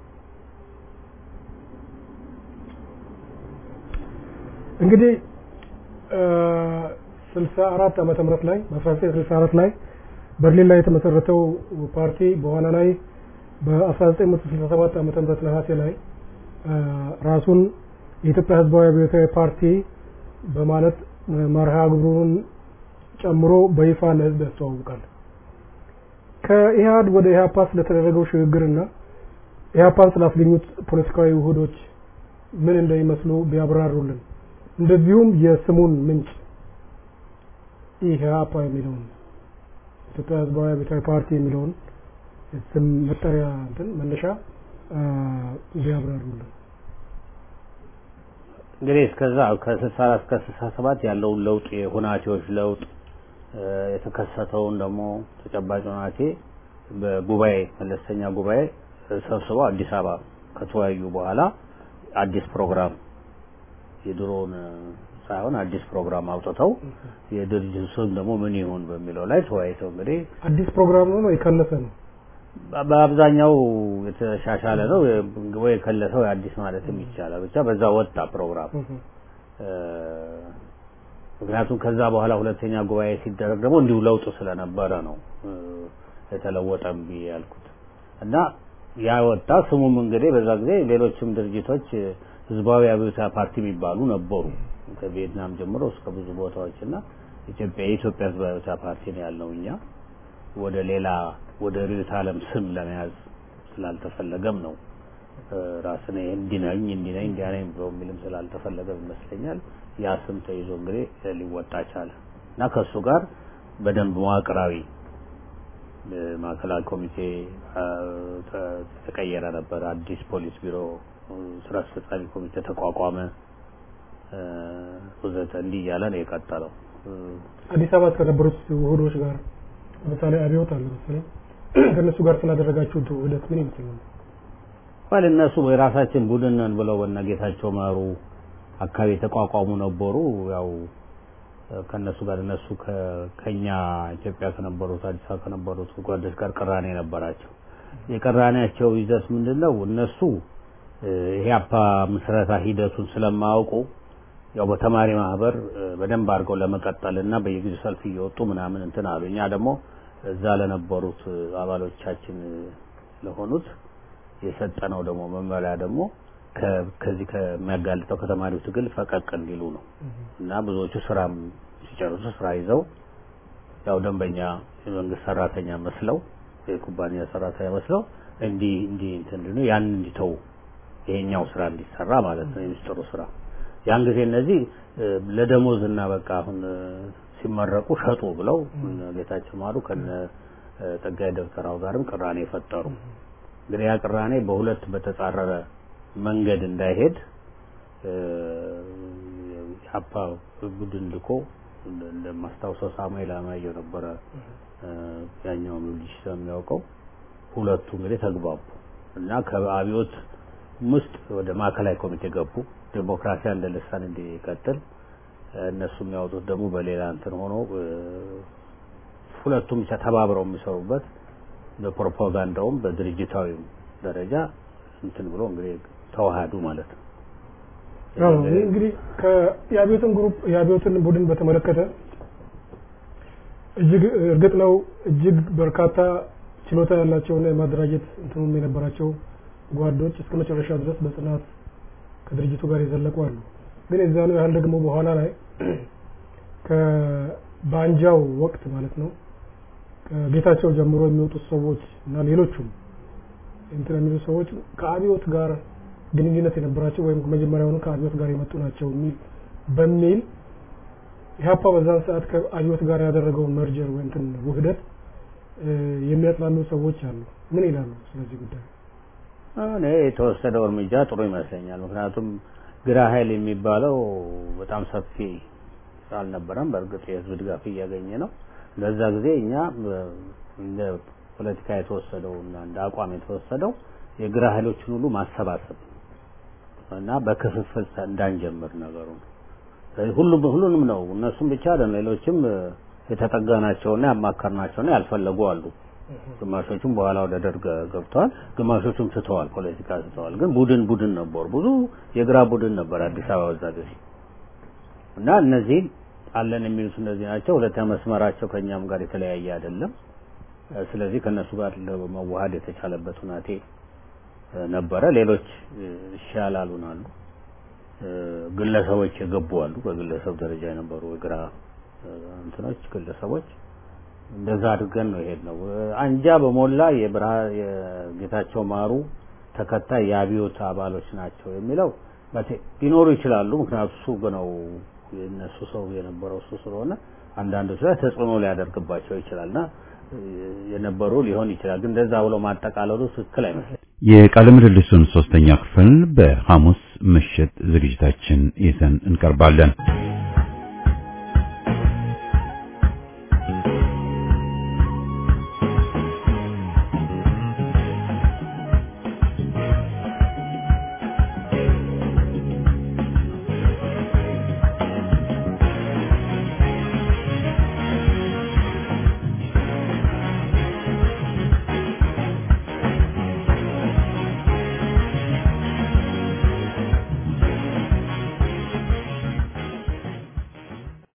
እንግዲህ 64 ዓመተ ምህረት ላይ በ1964 ላይ በርሊን ላይ የተመሰረተው ፓርቲ በኋላ ላይ በ1967 ዓመተ ምህረት ነሐሴ ላይ ራሱን የኢትዮጵያ ህዝባዊ አብዮታዊ ፓርቲ በማለት መርሃ ግብሩን ጨምሮ በይፋ ለህዝብ ያስተዋውቃል። ከኢህአድ ወደ ኢህአፓ ስለተደረገው ሽግግርና ኢህአፓን ስላስገኙት ፖለቲካዊ ውህዶች ምን እንደሚመስሉ ቢያብራሩልን፣ እንደዚሁም የስሙን ምንጭ ኢህአፓ የሚለውን ኢትዮጵያ ህዝባዊ አብዮታዊ ፓርቲ የሚለውን ስም መጠሪያ እንትን መነሻ ቢያብራሩልን። እንግዲህ እስከዛ ከስልሳ አራት እስከ ስልሳ ሰባት ያለውን ለውጥ የሁናቴዎች ለውጥ የተከሰተውን ደግሞ ተጨባጭ ሁናቴ በጉባኤ መለስተኛ ጉባኤ ሰብስበው አዲስ አበባ ከተወያዩ በኋላ አዲስ ፕሮግራም የድሮውን ሳይሆን አዲስ ፕሮግራም አውጥተው የድርጅቱ ስም ደግሞ ምን ይሁን በሚለው ላይ ተወያይተው እንግዲህ አዲስ ፕሮግራም ነው የከለሰ ነው በአብዛኛው የተሻሻለ ነው ወይ የከለሰው አዲስ ማለትም ይቻላል። ብቻ በዛ ወጣ ፕሮግራም። ምክንያቱም ከዛ በኋላ ሁለተኛ ጉባኤ ሲደረግ ደግሞ እንዲሁ ለውጥ ስለነበረ ነው የተለወጠም ብዬ ያልኩት እና ያ ወጣ። ስሙም እንግዲህ በዛ ጊዜ ሌሎችም ድርጅቶች ህዝባዊ አብዮታዊ ፓርቲ የሚባሉ ነበሩ ከቪየትናም ጀምሮ እስከ ብዙ ቦታዎች እና ኢትዮጵያ የኢትዮጵያ ህዝባዊ አብዮታዊ ፓርቲ ነው ያልነው እኛ ወደ ሌላ ወደ ርዕዮተ ዓለም ስም ለመያዝ ስላልተፈለገም ነው ራስን እንዲነኝ እንዲነኝ እንዲያነኝ ብሎ የሚልም ስላልተፈለገም ይመስለኛል ያ ስም ተይዞ እንግዲህ ሊወጣ ቻለ እና ከእሱ ጋር በደንብ መዋቅራዊ ማዕከላዊ ኮሚቴ ተቀየረ ነበር። አዲስ ፖሊስ ቢሮ ስራ አስፈጻሚ ኮሚቴ ተቋቋመ ወዘተ እንዲህ እያለ ነው የቀጠለው። አዲስ አበባ ከነበሩት ውህዶች ጋር ለምሳሌ አብዮት አለ መሰለኝ ከእነሱ ጋር ስላደረጋችሁት ውህደት ምን ይመስላል? ባል እነሱ የራሳችን ቡድን ነን ብለው በእነ ጌታቸው ማሩ አካባቢ የተቋቋሙ ነበሩ። ያው ከነሱ ጋር እነሱ ከኛ ኢትዮጵያ ከነበሩት አዲስ አበባ ከነበሩት ጓዶች ጋር ቅራኔ ነበራቸው። የቅራኔያቸው ይዘት ምንድን ነው? እነሱ ኢህአፓ ምስረታ ሂደቱን ስለማያውቁ ያው በተማሪ ማህበር በደንብ አድርገው ለመቀጠል እና በየጊዜው ሰልፍ እየወጡ ምናምን እንትን አሉ። እኛ ደግሞ እዛ ለነበሩት አባሎቻችን ለሆኑት የሰጠነው ደግሞ መመሪያ ደግሞ ከዚህ ከሚያጋልጠው ከተማሪው ትግል ፈቀቅ እንዲሉ ነው እና ብዙዎቹ ስራም ሲጨርሱ ስራ ይዘው ያው ደንበኛ የመንግስት ሰራተኛ መስለው የኩባንያ ሰራተኛ መስለው እንዲህ እንዲህ እንትን እንዲሉ ያን እንዲተው ይሄኛው ስራ እንዲሰራ ማለት ነው የሚስጥሩ ስራ ያን ጊዜ እነዚህ ለደሞዝ እና በቃ አሁን ሲመረቁ ሸጡ ብለው ጌታቸው ማሩ ከነ ጸጋዬ ደብተራው ጋርም ቅራኔ ፈጠሩ። እንግዲህ ያ ቅራኔ በሁለት በተጻረረ መንገድ እንዳይሄድ የሀፓ ቡድን ልኮ እንደማስታውሰው ሳሙኤል አማየው ነበረ ያኛውም ልጅ ስለሚያውቀው ሁለቱ እንግዲህ ተግባቡ እና ከአብዮት ውስጥ ወደ ማዕከላዊ ኮሚቴ ገቡ። ዴሞክራሲ እንደ ልሳን እንዲቀጥል እነሱ የሚያወጡት ደግሞ በሌላ እንትን ሆኖ ሁለቱም ብቻ ተባብረው የሚሰሩበት በፕሮፓጋንዳውም በድርጅታዊም ደረጃ እንትን ብሎ እንግዲህ ተዋሃዱ ማለት ነው። አዎ እንግዲህ የአብዮትን ግሩፕ የአብዮትን ቡድን በተመለከተ እጅግ እርግጥ ነው እጅግ በርካታ ችሎታ ያላቸውና የማደራጀት እንትኑም የነበራቸው ጓዶች እስከ መጨረሻ ድረስ በጽናት ከድርጅቱ ጋር የዘለቁ አሉ። ግን የዛኑ ያህል ደግሞ በኋላ ላይ ከባንጃው ወቅት ማለት ነው ከጌታቸው ጀምሮ የሚወጡት ሰዎች እና ሌሎቹም እንትን የሚሉ ሰዎች ከአብዮት ጋር ግንኙነት የነበራቸው ወይም መጀመሪያውኑ ከአብዮት ጋር የመጡ ናቸው የሚል በሚል ኢህአፓ በዛን ሰዓት ከአብዮት ጋር ያደረገውን መርጀር ወይ እንትን ውህደት የሚያጥላሉ ሰዎች አሉ። ምን ይላሉ ስለዚህ ጉዳይ? እኔ የተወሰደው እርምጃ ጥሩ ይመስለኛል። ምክንያቱም ግራ ኃይል የሚባለው በጣም ሰፊ አልነበረም። በእርግጥ የህዝብ ድጋፍ እያገኘ ነው። ለዛ ጊዜ እኛ እንደ ፖለቲካ የተወሰደው እና እንደ አቋም የተወሰደው የግራ ኃይሎችን ሁሉ ማሰባሰብ እና በክፍፍል እንዳንጀምር ነገሩ ሁሉም ሁሉንም ነው። እነሱም ብቻ አይደለም፣ ሌሎችም የተጠጋናቸውና ያማከርናቸውና ያልፈለጉ አሉ። ግማሾቹም በኋላ ወደ ደርግ ገብተዋል፣ ግማሾቹም ትተዋል፣ ፖለቲካ ትተዋል። ግን ቡድን ቡድን ነበሩ። ብዙ የግራ ቡድን ነበር አዲስ አበባ በዛ ጊዜ እና እነዚህ አለን የሚሉት እነዚህ ናቸው። ሁለተኛ መስመራቸው ከእኛም ጋር የተለያየ አይደለም። ስለዚህ ከእነሱ ጋር ለመዋሃድ የተቻለበት ሁናቴ ነበረ። ሌሎች እሺ ያላሉን አሉ። ግለሰቦች የገቡ አሉ። በግለሰብ ደረጃ የነበሩ የግራ እንትኖች ግለሰቦች እንደዛ አድርገን ነው ይሄድ ነው። አንጃ በሞላ የብርሃ የጌታቸው ማሩ ተከታይ የአብዮት አባሎች ናቸው የሚለው ሊኖሩ ይችላሉ። ምክንያቱም እሱ ነው የእነሱ ሰው የነበረው እሱ ስለሆነ አንዳንዶች ላይ ተጽዕኖ ሊያደርግባቸው ይችላልና የነበሩ ሊሆን ይችላል። ግን እንደዛ ብሎ ማጠቃለሉ ትክክል አይመስለኝም። የቃለ ምልልሱን ሶስተኛ ክፍል በሐሙስ ምሽት ዝግጅታችን ይዘን እንቀርባለን።